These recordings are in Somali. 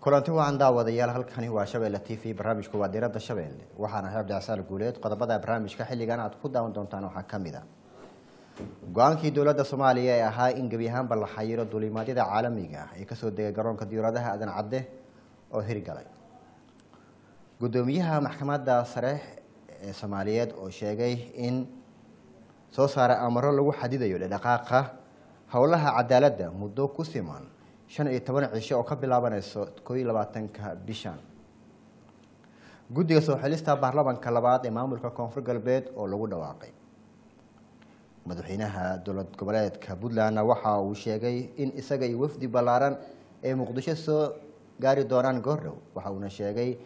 kulanti wacan daawadayaal halkani waa shabeelle t v barnaamijku waa diirada shabeelle waxaana ahay cabdicasaal guuleed qodobada barnaamijka xilligan aad ku daawan doontaan waxaa ka mid a go-aankii dowladda soomaaliya ee ahaa in gebi ahaanba la xayiro duulimaadyada caalamiga ah ee kasoo degay garoonka diyauradaha aadan cadde oo hirgalay guddoomiyaha maxkamadda sare ee soomaaliyeed oo sheegay in soo saara amaro lagu xadidayo dhedhaqaaqa howlaha cadaaladda muddo ku siman shan iyo toban cisho oo ka bilaabanayso koo iyo labaatanka bishan guddiga soo xilista baarlamanka labaad ee maamulka koonfur galbeed oo lagu dhawaaqay madaxweynaha dowlad goboleedka puntlandna waxa uu sheegay in isaga iyo wafdi ballaaran ee muqdisho soo gaari doonaan goordhow waxa uuna sheegay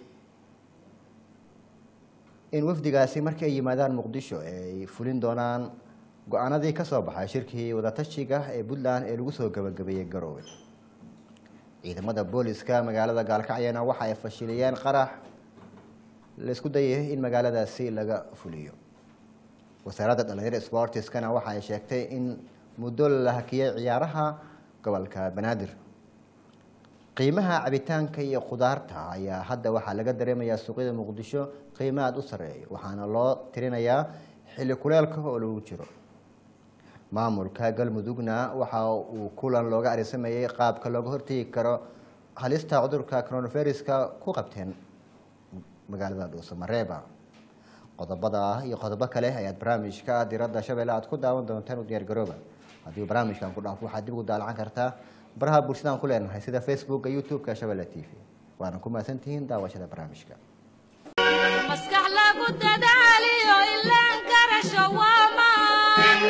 in wafdigaasi markii ay yimaadaan muqdisho ay fulin doonaan go-aanadii ka soo baxay shirkii wadatashiga ee puntland ee lagu soo gabagabeeyey garoowe ciidamada booliska magaalada gaalkacyana waxa ay fashiliyeen qarax laisku dayay in magaaladaasi laga fuliyo wasaaradda dhalinyaro sportiskana waxa ay sheegtay in muddo la hakiyey ciyaaraha gobolka banaadir qiimaha cabitaanka iyo khudaarta ayaa hadda waxaa laga dareemayaa suuqyada muqdisho qiimo aada u sareeya waxaana loo tirinayaa xilli kuleelka oo lagu jiro maamulka galmudugna waxa uu kulan looga arisamayey qaabka looga hortegi karo halista cudurka coronaviruska ku qabteen magaalada dhuusamareeba qodobada iyo qodobo kale ayaad barnaamijka diradda shabeelle aad ku daawan doontaan u diyaar garooba haddii barnaamijkan ku dhaafo waxaad dib ugu daalacan kartaa baraha bulshadaan ku leenahay sida facebooka youtube-ka shabeelle t v waana ku mahadsantihiin daawashada barnaamijka maskax lagu dadaaliyo ilaan garasho waamaan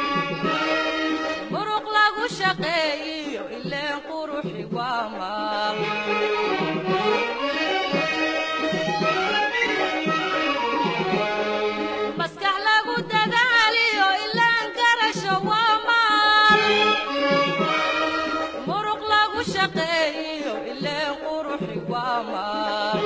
muruq lagu shaqeeyiyo ileen quruxi waamaan maskax lagu dadaaliyo ilaan garasho waamaan muruq lagu shaqeeyiyo ileen quruxi waamaan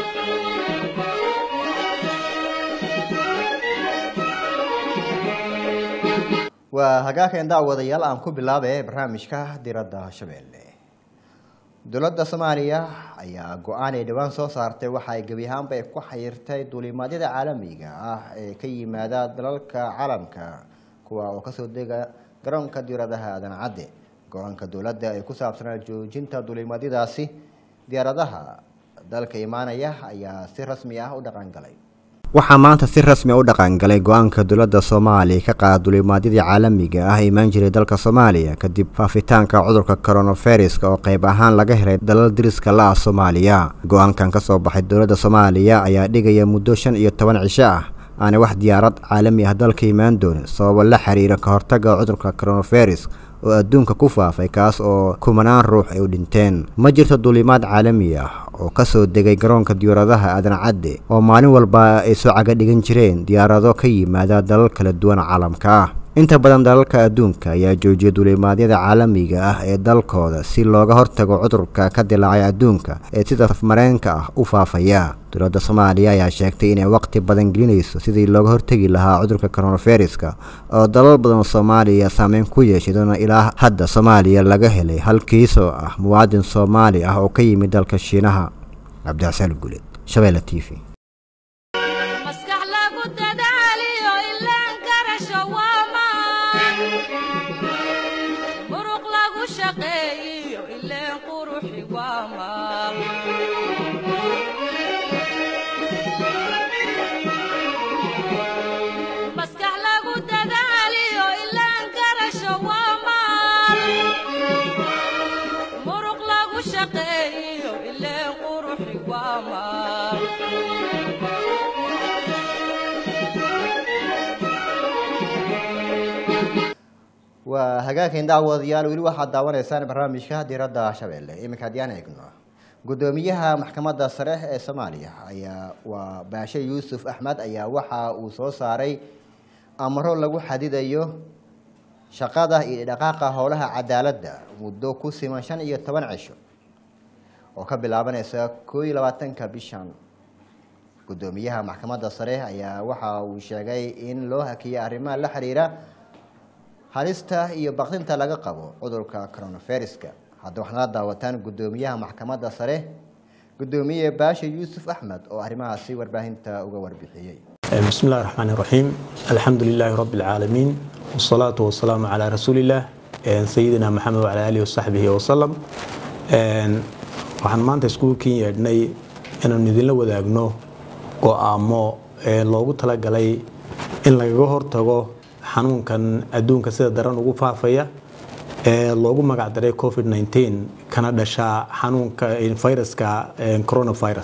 waa hagaageen daawadayaal aan ku bilaabe barnaamijka diradda shabeelle dowladda soomaaliya ayaa go-aan ay dhowaan soo saartay waxa ay gebi ahaanba ay ku xayirtay duulimaadyada caalamiga ah ee ka yimaada dalalka caalamka kuwa oo kasoo dega garoonka diyaaradaha aadan cadde go-aanka dowladda ee ku saabsanaa joojinta duulimaadyadaasi diyaaradaha dalka imaanaya ayaa si rasmi ah u dhaqan galay waxaa maanta si rasmi u dhaqangalay go-aanka dowladda soomaaliya ka qaada duulimaadyadii caalamiga ah imaan jiray dalka soomaaliya kadib faafitaanka cudurka coronaviruska oo qayb ahaan laga helay dalal diriska la ah soomaaliya go-aankan kasoo baxay dowladda soomaaliya ayaa dhigaya muddo shan iyo toban cisho ah aanay wax diyaarad caalami ah dalka imaan doonin sababo la xiriira ka hortaga cudurka coronavirus oo adduunka ku faafay kaas oo kumanaan ruux ay u dhinteen ma jirto duulimaad caalami ah oo kasoo degay garoonka diyaaradaha aadan cadde oo maalin walba ay soo caga dhigan jireen diyaarado ka yimaada dalal kala duwan caalamka ah inta badan dalalka adduunka ayaa joojiyay duulimaadyada caalamiga ah ee dalkooda si looga hortago cudurka ka dilaacay adduunka ee sida safmareenka ah u faafaya dowladda soomaaliya ayaa sheegtay inay waqti badan gelinayso sidii looga hortegi lahaa cudurka coronaviruska oo dalal badan soomaaliya saameyn ku yeeshay doona ilaa hadda soomaaliya laga helay hal kiisoo ah muwaadin soomaali ah oo ka yimid dalka shiinaha cabdixasaan guleed shabeelle t v maskax lagu dadaaliyo ilaan garasho waamaan muruq lagu shaqeeyiyo ileen quruxi waamaan maskax lagu dadaaliyo ilaan garasho waamaan muruq lagu shaqeeyiyo ileen quruxi waamaan waa hagaageen daawadayaal weli waxaad daawanaysaan barnaamijka diradda shabeelle iminka haddii aan eegno guddoomiyaha maxkamadda sare ee soomaaliya ayaa waa baashe yuusuf axmed ayaa waxa uu soo saaray amaro lagu xadidayo shaqada iyo dhaqaaqa howlaha cadaaladda muddo ku siman shan iyo toban cisho oo ka bilaabanaysa koo iyo labaatanka bishan guddoomiyaha maxkamadda sare ayaa waxa uu sheegay in loo hakiyay arrimaha la xiriira halista iyo baqdinta laga qabo cudurka coronaviruska hadda waxaad nala daawataan guddoomiyaha maxkamadda sare gudoomiye baashe yuusuf axmed oo arrimahaasi warbaahinta uga warbixiyey بسم الله الرحمن الرحيم الحمد لله رب العالمين والصلاة والسلام على رسول الله سيدنا محمد وعلى آله وصحبه وسلم waxaan maanta iskuulkiin yeedhnay inaanu idinla wadaagno go-aamo loogu talagalay in lagaga hortago xanuunkan adduunka sida daran ugu faafaya ee loogu magacdaray covid 19 kana dhasha xanuunka viruska coronavirus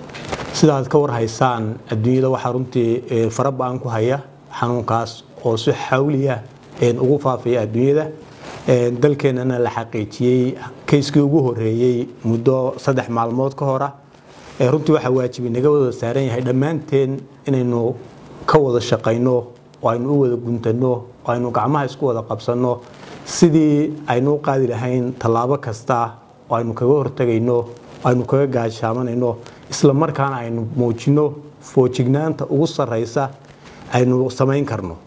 sidaad ka warhaysaan adduunyada waxaa runtii fara ba-an ku haya xanuunkaas oo si xawliya ugu faafaya adduunyada dalkeenana la xaqiijiyey kayskii ugu horeeyey muddo saddex maalmood ka hora runtii waxaa waajibi naga wada saaran yahay dhammaanteen inaynu ka wada shaqayno oo aynu u wada guntano oo aynu gacmaha isku wada qabsanno sidii aynu u qaadi lahayn tallaabo kasta oo aynu kaga hortagayno aynu kaga gaashaamanayno isla markaana aynu muujino foojignaanta ugu sarraysa aynu samayn karno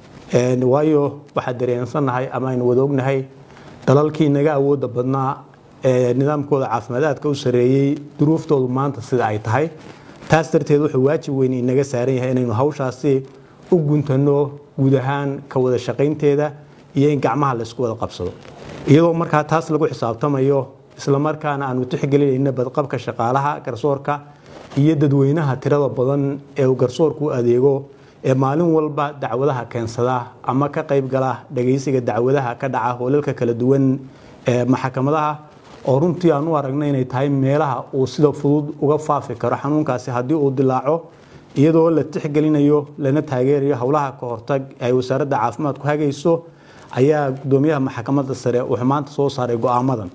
waayo waxaa dareensannahay ama aynu wada ognahay dalalkii naga awooda badnaa ee nidaamkooda caafimaadaadka u sareeyey duruuftoodu maanta sida ay tahay taas darteed wuxuu waajib weyn inaga saaran yahay inaynu hawshaasi u guntano guud ahaan ka wada shaqaynteeda iyo in gacmaha laysku wada qabsado iyadoo markaa taas lagu xisaabtamayo isla markaana aanu tixgelinayna badqabka shaqaalaha garsoorka iyo dadweynaha tirada badan ee uu garsoorku u adeego ee maalin walba dacwadaha keensada ama ka qayb gala dhagaysiga dacwadaha ka dhaca hoolalka kala duwan ee maxkamadaha oo runtii aan u aragna inay tahay meelaha uu sida fudud uga faafi karo xanuunkaasi haddii uu dilaaco iyadoo la tixgelinayo lana taageerayo howlaha ka hortag ay wasaaradda caafimaadku hagayso ayaa gudoomiyaha maxkamadda sare wuxuu maanta soo saaray go-aamadan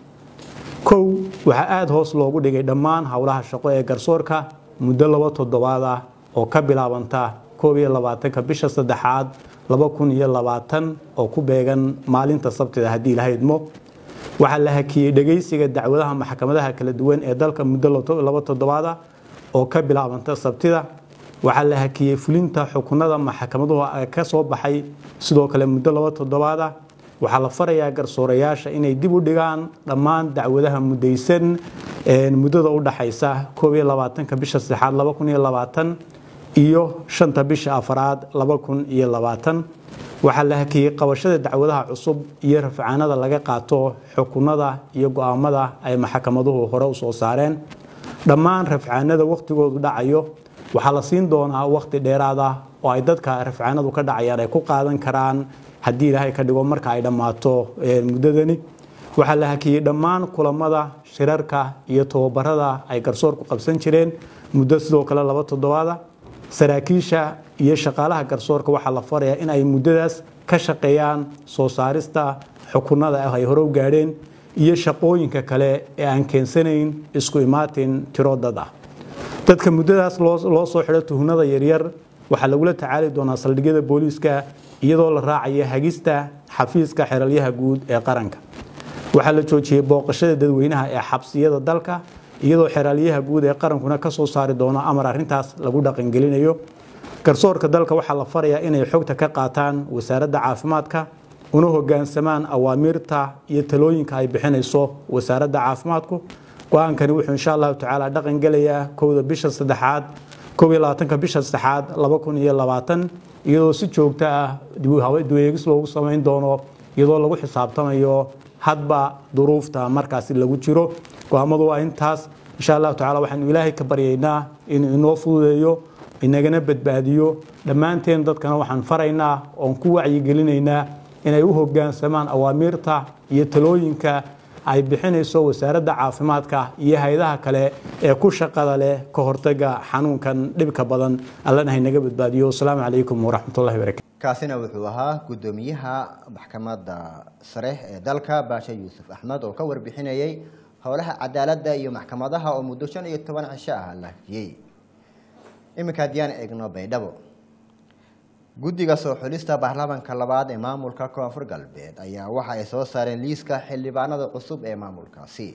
kow waxaa aada hoos loogu dhigay dhammaan howlaha shaqo ee garsoorka muddo laba toddobaad ah oo ka bilaabanta koob iyo labaatanka bisha saddexaad laba kun iyo labaatan oo ku beegan maalinta sabtida haddii ilaha idmo waxaa la hakiyey dhegaysiga dacwadaha maxkamadaha kala duwan ee dalka muddo laba toddobaad ah oo ka bilaabanta sabtida waxaa la hakiyey fulinta xukunada maxkamaduhu ka soo baxay sidoo kale muddo laba toddobaad ah waxaa la farayaa garsoorayaasha inay dib u dhigaan dhammaan dacwadaha mudaysan muddada u dhaxaysa koob iyo labaatanka bisha saddexaad laba kun iyo labaatan iyo shanta bisha afaraad laba kun iyo labaatan waxaa la hakiyey qabashada dacwadaha cusub iyo rafcaanada laga qaato xukunada iyo go-aamada ay maxkamaduhu hore usoo saareen dhammaan rafcaanada wakhtigoodu dhacayo waxaa la siin doonaa wakhti dheeraad ah oo ay dadka rafcaanadu ka dhacayaan ay ku qaadan karaan haddii ilaahay ka dhigo marka ay dhammaato muddadani waxaa la hakiyey dhammaan kulamada shirarka iyo tababarada ay garsoorku qabsan jireen muddo sidoo kale laba toddobaada saraakiisha iyo shaqaalaha garsoorka waxaa la farayaa in ay muddadaas ka shaqeeyaan soo saarista xukunada ah ay hore u gaadheen iyo shaqooyinka kale ee aan keensanayn isku imaatin tiro dad ah dadka muddadaas loo soo xidho tuhnada yaryar waxaa lagula tacaali doonaa saldhigyada booliiska iyadoo la raacaya hagista xafiiska xeralyaha guud ee qaranka waxaa la joojiyey booqashada dadweynaha ee xabsiyada dalka iyadoo xeraalyaha guud ee qarankuna ka soo saari doono amar arrintaas lagu dhaqangelinayo garsoorka dalka waxaa la farayaa inay xogta ka qaataan wasaaradda caafimaadka una hogaansamaan awaamiirta iyo talooyinka ay bixinayso wasaaradda caafimaadku go-aankani wuxuu insha allahu tacaala dhaqan gelayaa kowda bisha saddexaad koob iyo labaatanka bisha saddexaad laba kun iyo labaatan iyadoo si joogto ah duweegis loogu samayn doono iyadoo lagu xisaabtamayo hadba duruufta markaasi lagu jiro go-aamadu waa intaas insha allahu tacala waxaanu ilaahay ka baryaynaa inuu inoo fududeeyo inagana badbaadiyo dhammaanteen dadkana waxaan faraynaa oon ku wacyigelinaynaa inay u hogaansamaan awaamiirta iyo talooyinka ay bixinayso wasaaradda caafimaadka iyo hay-adaha kale ee ku shaqada leh ka hortaga xanuunkan dhibka badan allana haynaga badbaadiyo asalaamu calaykum waraxmatullahi barakatu kaasina wuxuu ahaa gudoomiyaha maxkamadda sare ee dalka baashe yuusuf axmed oo ka warbixinayay howlaha cadaaladda iyo maxkamadaha oo muddo shan iyo toban cisho ah la hafiyey iminka haddiyaan eegno baydhabo guddiga soo xulista baarlamaanka labaad ee maamulka koonfur galbeed ayaa waxa ay soo saareen liiska xildhibaanada cusub ee maamulkaasi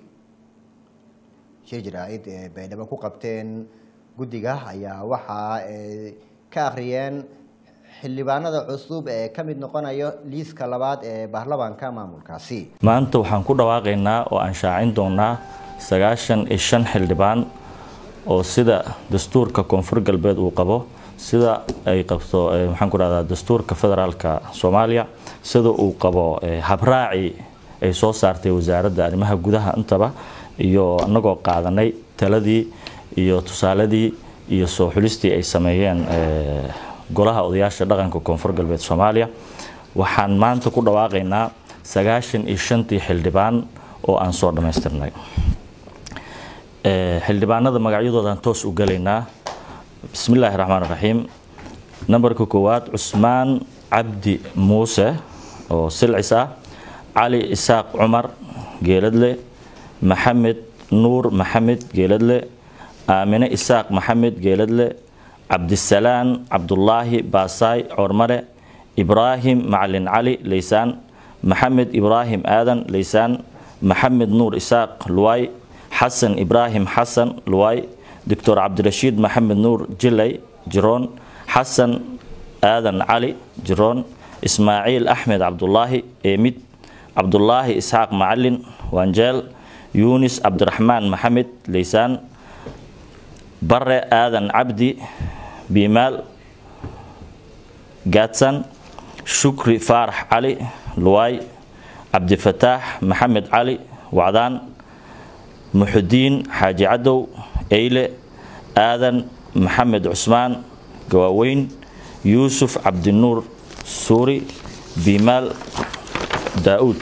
shir jaraa'id ee baydhabo ku qabteen guddiga ayaa waxa ay ka akhriyeen xildhibaanada cusub ee ka mid noqonayo liiska labaad ee baarlamaanka maamulkaasi maanta waxaan ku dhawaaqaynaa oo aan shaacin doonaa sagaashan iyo shan xildhibaan oo sida dastuurka koonfur galbeed uu qabo sida ay qabto maxaan ku rahdaa dastuurka federaalka soomaaliya sida uu qabo habraaci ay soo saartay wasaaradda arrimaha gudaha intaba iyo anagoo qaadanay taladii iyo tusaaladii iyo soo xulistii ay sameeyeen golaha odayaasha dhaqanka koonfur galbeed soomaaliya waxaan maanta ku dhawaaqaynaa sagaashan iyo shantii xildhibaan oo aan soo dhammaystirnay xildhibaanada magacyadoodan toos u gelaynaa bismi illaahi raxmaan raxiim nambarka koowaad cusmaan cabdi muuse oo silcis ah cali isaaq cumar geeladle maxamed nuur maxamed geeladle aamine isaaq maxamed geeladle cabdisalaan cabdulaahi baasaay coormale ibraahim macalin cali leysaan maxamed ibraahim aadan leysaan maxamed nuur isaaq luwaay xasan ibraahim xasan luwaay doctor cabdirashiid maxamed nuur jilay jiroon xasan aadan cali jiroon ismaaciil axmed cabdulaahi eemid cabdulaahi isxaaq macalin wanjeel yuunis cabdiraxmaan maxamed leysaan bare aadan cabdi biimaal gaadsan shukri faarax cali luwaay cabdifataax maxamed cali wacdaan muxudiin xaaji cadow eyle aadan maxamed cusmaan gawaaweyn yuusuf cabdinuur suuri biimaal daa'uud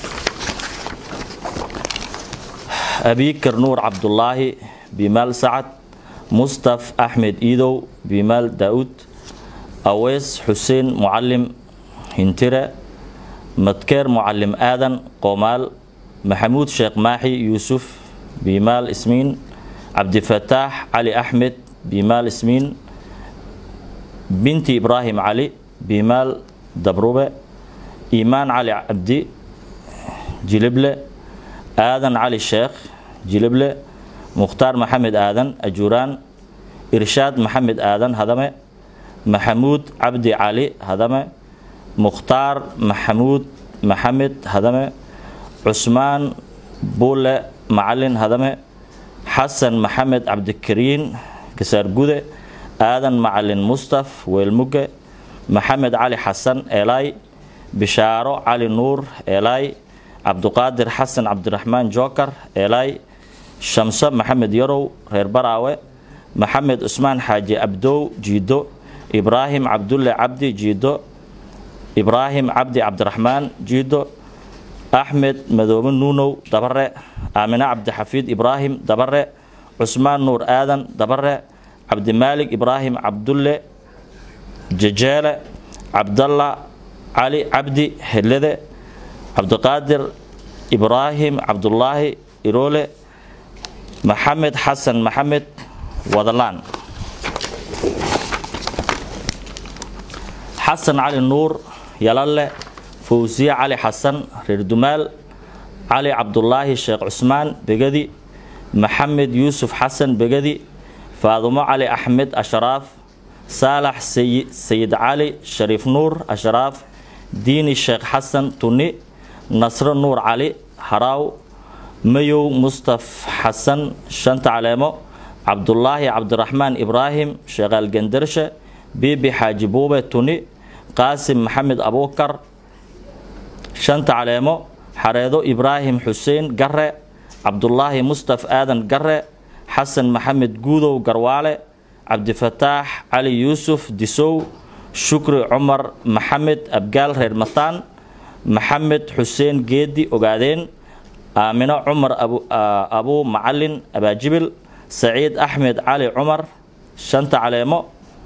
abiikar nuur cabdulaahi biimaal sacad mustaf axmed iidow biimaal daa'uud aweys xuseen mucalim hintire madkeer mucalim aadan qoomaal maxamuud sheekh maaxi yuusuf biimaal ismiin cabdifataax cali axmed biimaal ismiin binti ibraahim cali biimaal dabrube iimaan cali cabdi jilible aadan cali sheekh jilible mukhtaar maxamed aadan ajuuraan irshaad maxamed aadan hadame maxamuud cabdi cali hadame mukhtaar maxamuud maxamed hadame cusmaan buule macalin hadame xasan maxamed cabdikariin gasaargude aadan macalin mustaf weelmuge maxamed cali xasan eelaay bishaaro cali nuur eelaay cabduqaadir xasan cabdiraxmaan jookar eelaay shamso maxamed yarow reer baraawe maxamed cusmaan xaaji abdow jiido ibraahim cabdulle cabdi jiido ibraahim cabdi cabdiraxmaan jiido axmed madoobe nuunow dabare aamine cabdixafiid ibraahim dabare cusmaan nuur aadan dabare cabdimaalig ibraahim cabdulle jejeele cabdalla cali cabdi helede cabdiqaadir ibraahim cabdulaahi iroole maxamed xasan maxamed wadalaan xasan cali nuur yalalle fawsiye cali xasan reer dumaal cali cabdulaahi sheekh cusmaan begadi maxamed yuusuf xasan begadi faadumo cali axmed ashraaf saalax sayid cali shariif nuur ashraaf diini sheekh xasan tuni nasro nuur cali haraaw mayow mustaf xasan shanta caleemo cabdulaahi cabdiraxmaan ibraahim sheekhaal gendarshe biibi xaaji buube tuni qaasim maxamed abuukar shanta caleemo xareedo ibraahim xuseen gare cabdulaahi mustaf aadan gare xasan maxamed guudow garwaale cabdifataax cali yuusuf disow shukri cumar maxamed abgaal reer mataan maxamed xuseen geedi ogaadeen aamino cumar abuu macalin abaajibil saciid axmed cali cumar shanta caleemo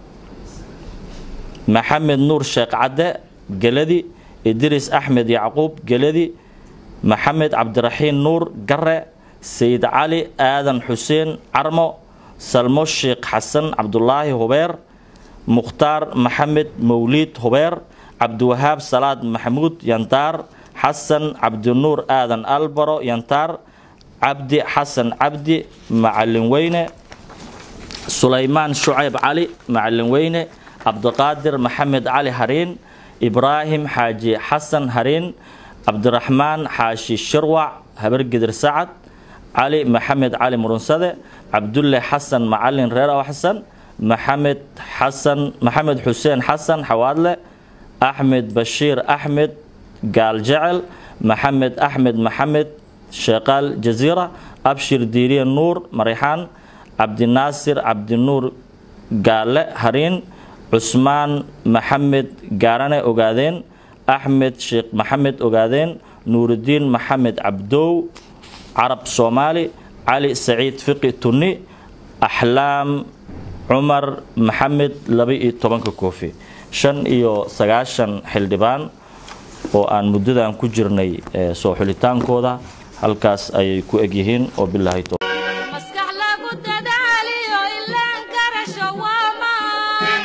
maxamed nuur sheekh cadde geladi idriis axmed yacquub geladi maxamed cabdiraxiin nuur gare sayid cali aadan xuseen carmo salmo sheekh xasan cabdulaahi hubeer mukhtaar maxamed mawliid hubeer cabdiwahaab salaad maxamuud yantaar xasan cabdinuur aadan albaro yantaar cabdi xasan cabdi macalin weyne sulaymaan shucayb cali macalin weyne cabdiqaadir maxamed cali hariin ibraahim xaaji xasan hariin cabdiraxmaan xaashi shirwac habargidir sacad cali maxamed cali murunsade cabdulle xasan macalin reer aw xasan maxamed xasan maxamed xuseen xasan xawaadle axmed bashiir axmed gaaljecel maxamed axmed maxamed sheeqaal jaziira abshir diiriye nuur marixaan cabdinaasir cabdinuur gaale hariin cusmaan maxamed gaarane ogaadeen axmed sheekh maxamed ogaadeen nuurudiin maxamed cabdow carab soomaali cali saciid fiqi tunni axlaam cumar maxamed laba-iyo tobanka koofi shan iyo sagaashan xildhibaan oo aan muddadan ku jirnay soo xulitaankooda halkaas ayay ku egyihiin oo bilaahi maskax lagu dadaaliyo ilaan karasho waa maan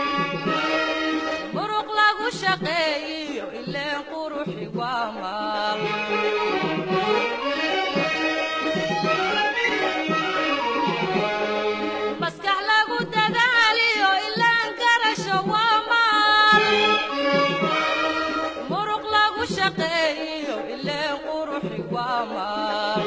muruq lagu shaqeeyiyo ileen quruxi waa maal maskax lagu dadaaliyo ilaan karasho waa maal muruq lagu shaqeeyiyo ileen quruxi waa maal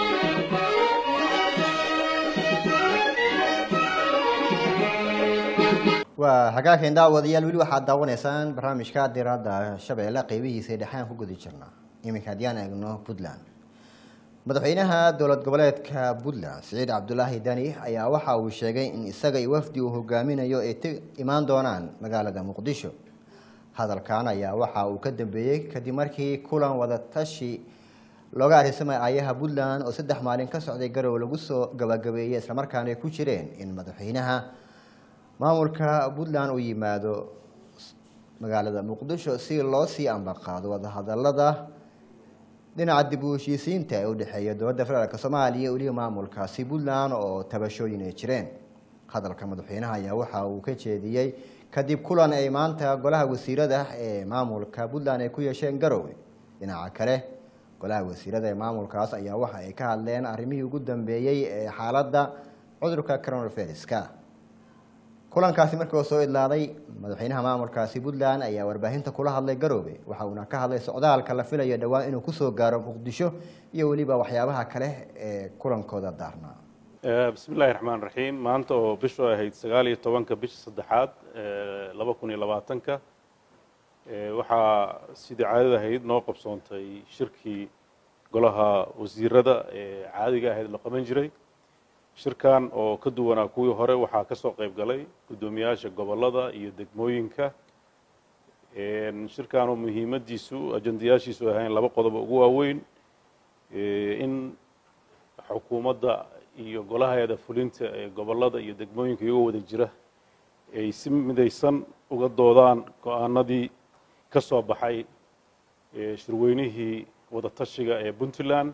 waa hagaageen daawadayaal weli waxaad daawanaysaan barnaamijka diradda shabeelle qeybihiisa dhexaan ku guda jirnaa iminka haddiyaan eegno puntland madaxweynaha dowlad goboleedka puntland siciid cabdulaahi dani ayaa waxa uu sheegay in isaga iyo wafdi uu hogaaminayo ay ti imaan doonaan magaalada muqdisho hadalkan ayaa waxa uu ka dambeeyey kadib markii kulan wadatashi looga arisamay aayaha puntland oo saddex maalin ka socday garow lagu soo gabagabeeyey islamarkaana ay ku jireen in madaxweynaha maamulka puntland uu yimaado magaalada muqdisho si loo sii ambaqaado wadahadalada dhinaca dib u heshiisiinta ee u dhexeeya dowladda federaalk soomaaliya weliba maamulkaasi puntland oo tabashooyin ay jireen hadalka madaxweynaha ayaa waxa uu ka jeediyey kadib kulan ay maanta golaha wasiirada ee maamulka puntland ay ku yeesheen garowe dhinaca kale golaha wasiirada ee maamulkaas ayaa waxa ay ka hadleen arrimihii ugu dambeeyey ee xaaladda cudurka coronaviruska kulankaasi markii oo soo idlaaday madaxweynaha maamulkaasi puntland ayaa warbaahinta kula hadlay garoobe waxa uuna ka hadlay socdaalka la filayo dhowaan inuu kusoo gaaro muqdisho iyo weliba waxyaabaha kale ee kulankooda daarnaa bismi illaahi raxmaan raxiim maanta oo bishu ahayd sagaal iyo tobanka bisha saddexaad laba kun iyo labaatanka waxaa sidii caadada ahayd noo qabsoontay shirkii golaha wasiirada ee caadiga ahayd la qaban jiray shirkan oo ka duwanaa kuwii hore waxaa ka soo qayb galay guddoomiyaasha gobollada iyo degmooyinka shirkan oo muhiimaddiisu ajandayaashiisu ahayn laba qodobo ugu waaweyn in xukuumadda iyo golaheeda fulinta ee gobollada iyo degmooyinka iyagoo wada jira ay si midaysan uga doodaan go-aanadii ka soo baxay shirweynihii wadatashiga ee puntland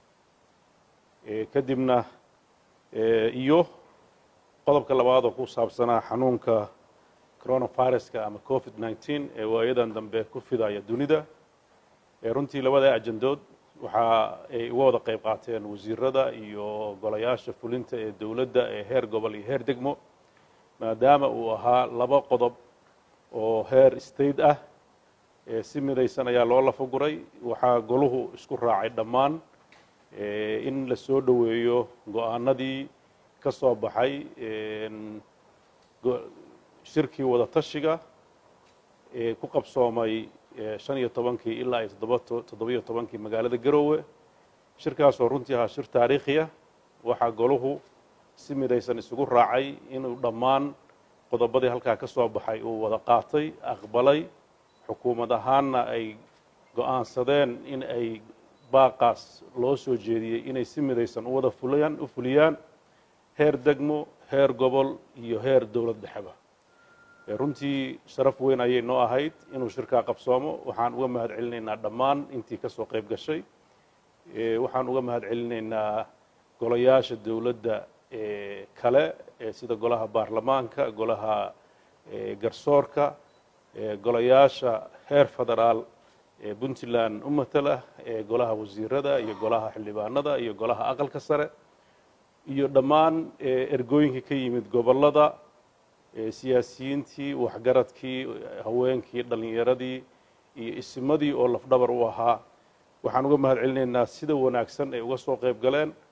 kadibna iyo qodobka labaad oo ku saabsanaa xanuunka coronaviruska ama covid nneteen ee waayadan dambe ku fidaya dunida runtii labada ajandood waxa ay uga wada qayb qaateen wasiirada iyo golayaasha fulinta ee dowladda ee heer gobol iyo heer degmo maadaama uu ahaa laba qodob oo heer state ah si midaysan ayaa loo lafaguray waxaa goluhu isku raacay dhammaan in la soo dhoweeyo go-aanadii ka soo baxay shirkii wadatashiga ee ku qabsoomay shan iyo tobankii ilaa iyo toddobiyo tobankii magaalada garoowe shirkaasoo runtii ahaa shir taariikhiya waxaa goluhu si midaysan isugu raacay inuu dhammaan qodobadii halkaa ka soo baxay uu wada qaatay aqbalay xukuumad ahaanna ay go-aansadeen in ay baaqaas loo soo jeediyey inay si midaysan u wada fuliyaan u fuliyaan heer degmo heer gobol iyo heer dowlad dhexeba runtii sharaf weyn ayay noo ahayd inuu shirkaa qabsoomo waxaan uga mahad celinaynaa dhammaan intii ka soo qayb gashay waxaan uga mahad celinaynaa golayaasha dowladda kale sida golaha baarlamaanka golaha garsoorka golayaasha heer federaal ee puntland u matala ee golaha wasiirada iyo golaha xildhibaanada iyo golaha aqalka sare iyo dhammaan ergooyinkii ka yimid gobollada siyaasiyiintii waxgaradkii haweenkii dhallinyaradii iyo isimadii oo lafdhabar u ahaa waxaan uga mahad celinaynaa sida wanaagsan ay uga soo qayb galeen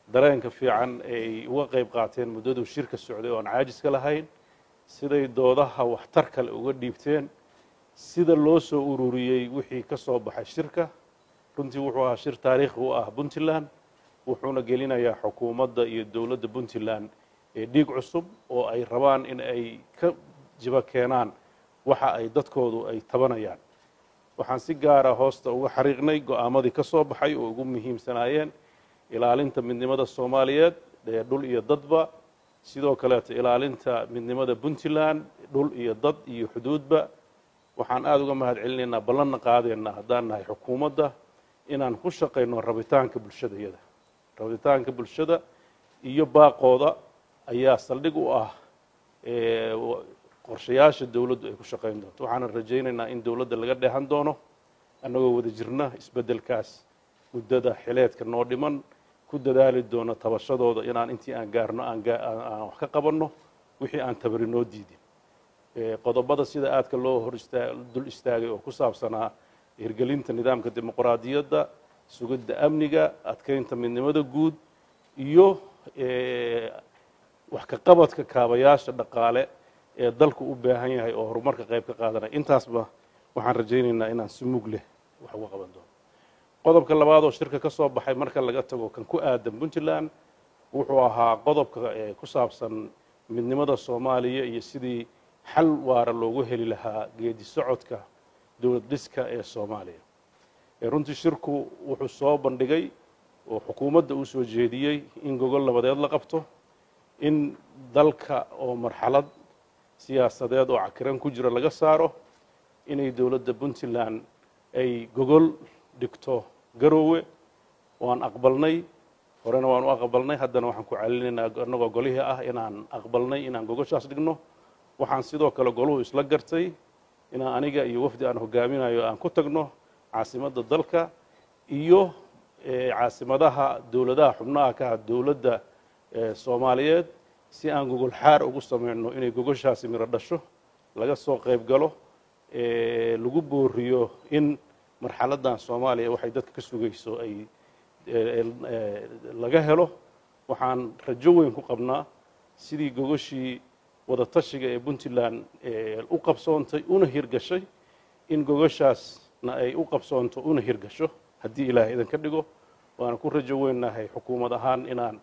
dareenka fiican ay uga qayb qaateen muddaduu shirka socday oo aan caajiska lahayn siday doodaha waxtar kale uga dhiibteen sida loo soo ururiyey wixii ka soo baxay shirka runtii wuxuu ahaa shir taariikhi u ah puntland wuxuuna gelinayaa xukuumadda iyo dowladda puntland ee dhiig cusub oo ay rabaan in ay ka jiba keenaan waxa ay dadkoodu ay tabanayaan waxaan si gaara hoosta uga xariiqnay go'aamadii ka soo baxay oo ugu muhiimsanaayeen ilaalinta midnimada soomaaliyeed ee dhul iyo dadba sidoo kaleeto ilaalinta midnimada puntland dhul iyo dad iyo xuduudba waxaan aada uga mahad celinaynaa ballanna qaadeenna haddaan nahay xukuumadda inaan ku shaqayno rabitaanka bulshadayada rabitaanka bulshada iyo baaqooda ayaa saldhig u ah qorshayaasha dowladdu ay ku shaqayn doonto waxaanan rajaynaynaa in dowladda laga dheehan doono annagoo wada jirna isbeddelkaas muddada xileedka noo dhiman ku dadaali doono tabashadooda inaan intii aan gaarno aan wax ka qabanno wixii aan tabari noo diidin qodobada sida aadka loo hor dul istaagay oo ku saabsanaa hirgelinta nidaamka dimuqraadiyadda sugidda amniga adkeynta midnimada guud iyo wax ka qabadka kaabayaasha dhaqaale ee dalku u baahan yahay oo horumarka qayb ka qaadanaya intaasba waxaan rajaynaynaa inaan si mug leh wax uga qaban doono qodobka labaad oo shirka ka soo baxay marka laga tago kan ku aadan puntland wuxuu ahaa qodobka ku saabsan midnimada soomaaliya iyo sidii xal waara loogu heli lahaa geedi socodka dowlad dhiska ee soomaaliya runtii shirku wuxuu soo bandhigay oo xukuumadda uu soo jeediyey in gogol labadeed la qabto in dalka oo marxalad siyaasadeed oo cakiran ku jira laga saaro inay dowladda puntland ay gogol dhigto garoowe waan aqbalnay horena waan u aqbalnay haddana waxaan ku celinaynaa annagoo golihii ah inaan aqbalnay inaan gogoshaas dhigno waxaan sidoo kale goluhu isla gartay inaan aniga iyo wafdi aan hogaaminayo aan ku tagno caasimadda dalka iyo caasimadaha dowladaha xubnaha ka ah dowladda soomaaliyeed si aan gogol xaar ugu samayno inay gogoshaasi miro dhasho laga soo qayb galo lagu booriyo in marxaladdan soomaaliya waxay dadka ka sugayso ay laga helo waxaan rajo weyn ku qabnaa sidii gogoshii wadatashiga ee puntland u qabsoontay una hirgashay in gogoshaasna ay u qabsoonto una hirgasho haddii ilaahay idan ka dhigo waana ku rajo weynahay xukuumad ahaan inaan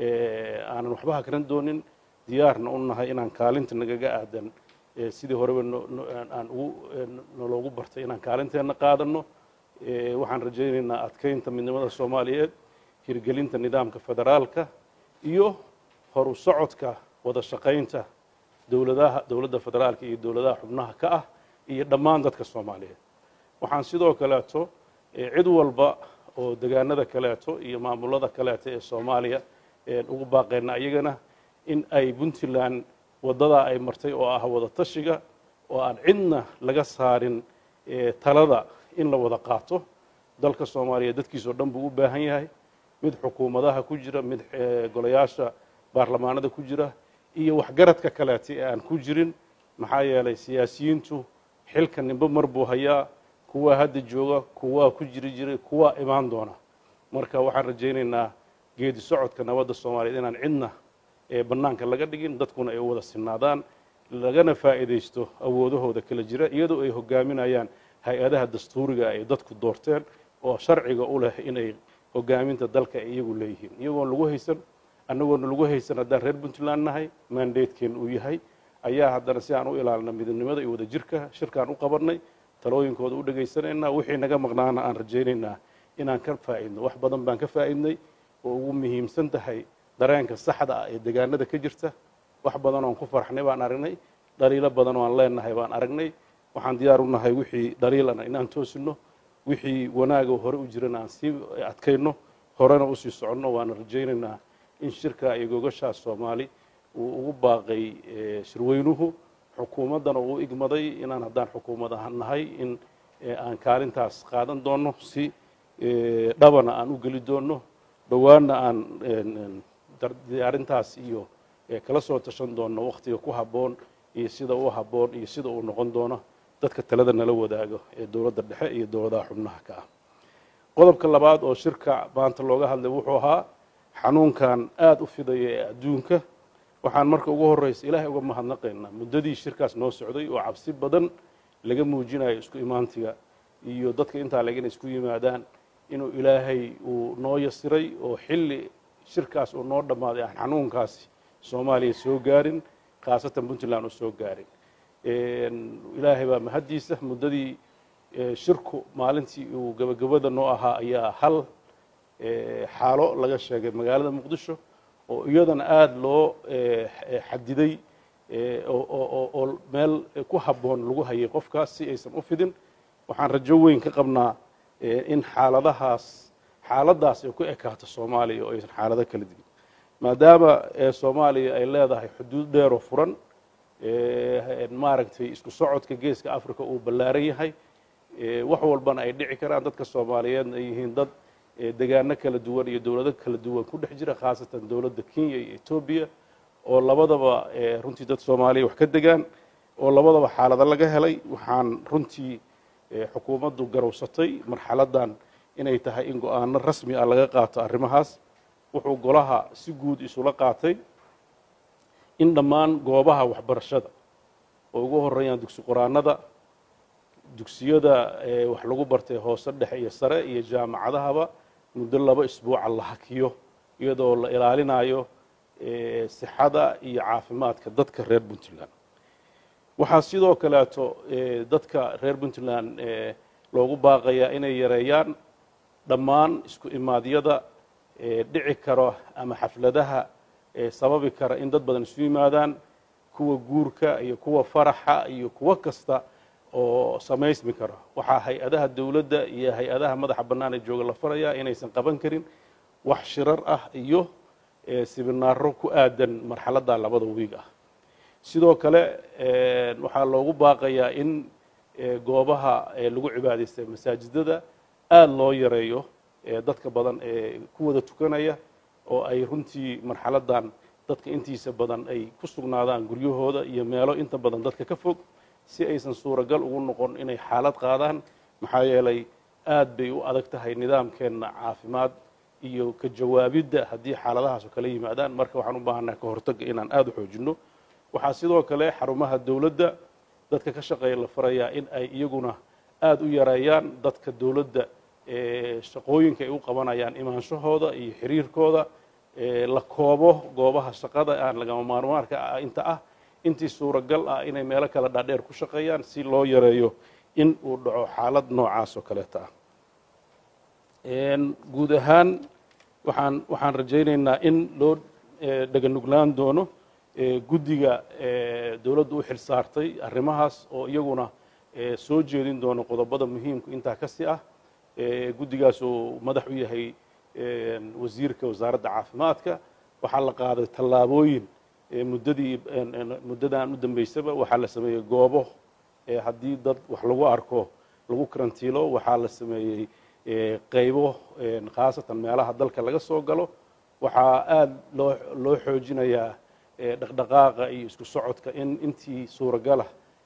aanan waxba hakran doonin diyaarna u nahay inaan kaalinta nagaga aadan sidii horeba aan ugu naloogu bartay inaan kaalinteenna qaadano waxaan rajaynaynaa adkeynta midnimada soomaaliyeed hirgelinta nidaamka federaalka iyo horu socodka wada shaqaynta dowladaha dowladda federaalka iyo dowladaha xubnaha ka ah iyo dhammaan dadka soomaaliyeed waxaan sidoo kaleeto cid walba oo degaanada kaleeto iyo maamulada kaleeto ee soomaaliya ugu baaqeynaa iyagana in ay puntland waddadaa ay martay oo ah wada tashiga oo aan cidna laga saarin talada in la wada qaato dalka soomaaliya dadkiisao dhan buu u baahan yahay mid xukuumadaha ku jira mid golayaasha baarlamaanada ku jira iyo waxgaradka kaleeta ee aan ku jirin maxaa yeelay siyaasiyiintu xilka nimbe mar buu hayaa kuwaa hadda jooga kuwaa ku jiri jiray kuwaa imaan doona marka waxaan rajaynaynaa geedi socodka nabadda soomaaliyeed inaan cidna bannaanka laga dhigin dadkuna ay u wada sinaadaan lagana faa'iidaysto awoodahooda kala jira iyadoo ay hogaaminayaan hay-adaha dastuuriga ay dadku doorteen oo sharciga u leh inay hogaaminta dalka ay iyagu leeyihiin iyagoon lagu haysan annagoona lagu haysan haddaan reer puntland nahay mandatekeen uu yahay ayaa haddana si aan u ilaalina midnimada iyo wadajirka shirkaan u qabannay talooyinkooda u dhegaysanaynaa wixii naga maqnaana aan rajaynaynaa inaan ka faa'idno wax badan baan ka faa'idnay oo ugu muhiimsan tahay dareenka saxda ah ee degaanada ka jirta wax badan oon ku farxnay baan aragnay dhaliilo badan oo aan leenahay baan aragnay waxaan diyaar u nahay wixii dhaliilana inaan toosino wixii wanaaga hore u jirana aan sii adkayno horena usii soconno waana rajaynaynaa in shirka iyo gogashaas soomaali uu ugu baaqay shirweynuhu xukuumaddana uu igmaday inaan haddaan xukuumad ahaan nahay in aan kaalintaas qaadan doonno si dhabana aan u geli doonno dhowaanna aan diyaarintaas iyo kala soo tashan doonno wakhtiga ku habboon iyo sida u habboon iyo sida uu noqon doono dadka talada nala wadaago ee dowladda dhexe iyo dowladaha xubnaha ka ah qodobka labaad oo shirka maanta looga hadlay wuxuu ahaa xanuunkan aada u fidaya ee adduunka waxaan marka ugu horreysa ilaahay uga mahadnaqaynaa muddadii shirkaas noo socday oo cabsi badan laga muujinayo isku imaantiga iyo dadka intaa leg inay isku yimaadaan inuu ilaahay uu noo yasiray oo xilli shirkaas uu noo dhammaaday aan xanuunkaasi soomaaliya soo gaarin khaasatan puntland uu soo gaarin ilaahay baa mahaddiisa muddadii shirku maalintii uu gebagabada noo ahaa ayaa hal xaalo laga sheegay magaalada muqdisho oo iyadana aada loo xadiday oo meel ku habboon lagu hayay qofkaas si aysan u fidin waxaan rajo weyn ka qabnaa in xaaladahaas xaaladdaas ay ku ekaato soomaaliya oo aysan xaalado kala digin maadaama soomaaliya ay leedahay xuduud dheer oo furan maaragtay isku socodka geeska africa uu ballaaran yahay wax walbana ay dhici karaan dadka soomaaliyeedna ay yihiin dad degaano kala duwan iyo dowlado kala duwan ku dhex jira khaasatan dowladda kenya iyo etoobiya oo labadaba runtii dad soomaaliya wax ka degaan oo labadaba xaalado laga helay waxaan runtii xukuumaddu garowsatay marxaladdan inay tahay in go-aano rasmi ah laga qaato arrimahaas wuxuu golaha si guud isula qaatay in dhammaan goobaha waxbarashada oo ugu horeeyaan dugsi qoraanada dugsiyada wax lagu bartay hoose dhexe iyo sare iyo jaamacadahaba muddo laba isbuuca la hakiyo iyadoo la ilaalinayo sixada iyo caafimaadka dadka reer puntland waxaa sidoo kaleeto dadka reer puntland loogu baaqayaa inay yareeyaan dhammaan isku imaadyada dhici karo ama xafladaha sababi kara in dad badan isu yimaadaan kuwa guurka iyo kuwa faraxa iyo kuwo kasta oo samaysmi karo waxaa hay-adaha dowladda iyo hay-adaha madaxa bannaan ee jooga la farayaa inaysan qaban karin wax shirar ah iyo sibinaaro ku aadan marxaladda labada wiig ah sidoo kale waxaa loogu baaqayaa in goobaha lagu cibaadaystay masaajidada aada loo yareeyo dadka badan ee ku wada tukanaya oo ay runtii marxaladdan dadka intiisa badan ay ku sugnaadaan guryahooda iyo meelo inta badan dadka ka fog si aysan suuragal ugu noqon inay xaalad qaadaan maxaa yeelay aad bay u adag tahay nidaamkeenna caafimaad iyo ka jawaabidda haddii xaaladahaas oo kala yimaadaan marka waxaan u baahannaha ka hortagga inaan aada u xoojinno waxaa sidoo kale xarumaha dowladda dadka ka shaqeeya la farayaa in ay iyaguna aada u yareeyaan dadka dowladda shaqooyinka ay u qabanayaan imaanshahooda iyo xiriirkooda la koobo goobaha shaqada aan lagama maarmaarka ah inta ah intii suuragal ah inay meelo kale dhaadheer ku shaqeeyaan si loo yareeyo in uu dhaco xaalad noocaas oo kaleeta ah guud ahaan waxaan waxaan rajaynaynaa in loo dheganuglaan doono guddiga dowladdu u xil saartay arrimahaas oo iyaguna soo jeedin doono qodobada muhiimka intaa kasi ah guddigaas uu madax u yahay wasiirka wasaaradda caafimaadka waxaa la qaaday tallaabooyin muddadii muddadan u dambeysaba waxaa la sameeyey goobo haddii dad wax lagu arko lagu karantiilo waxaa la sameeyey qaybo khaasatan meelaha dalka laga soo galo waxaa aada loo loo xoojinayaa dhaqdhaqaaqa iyo isku socodka in intii suuragalah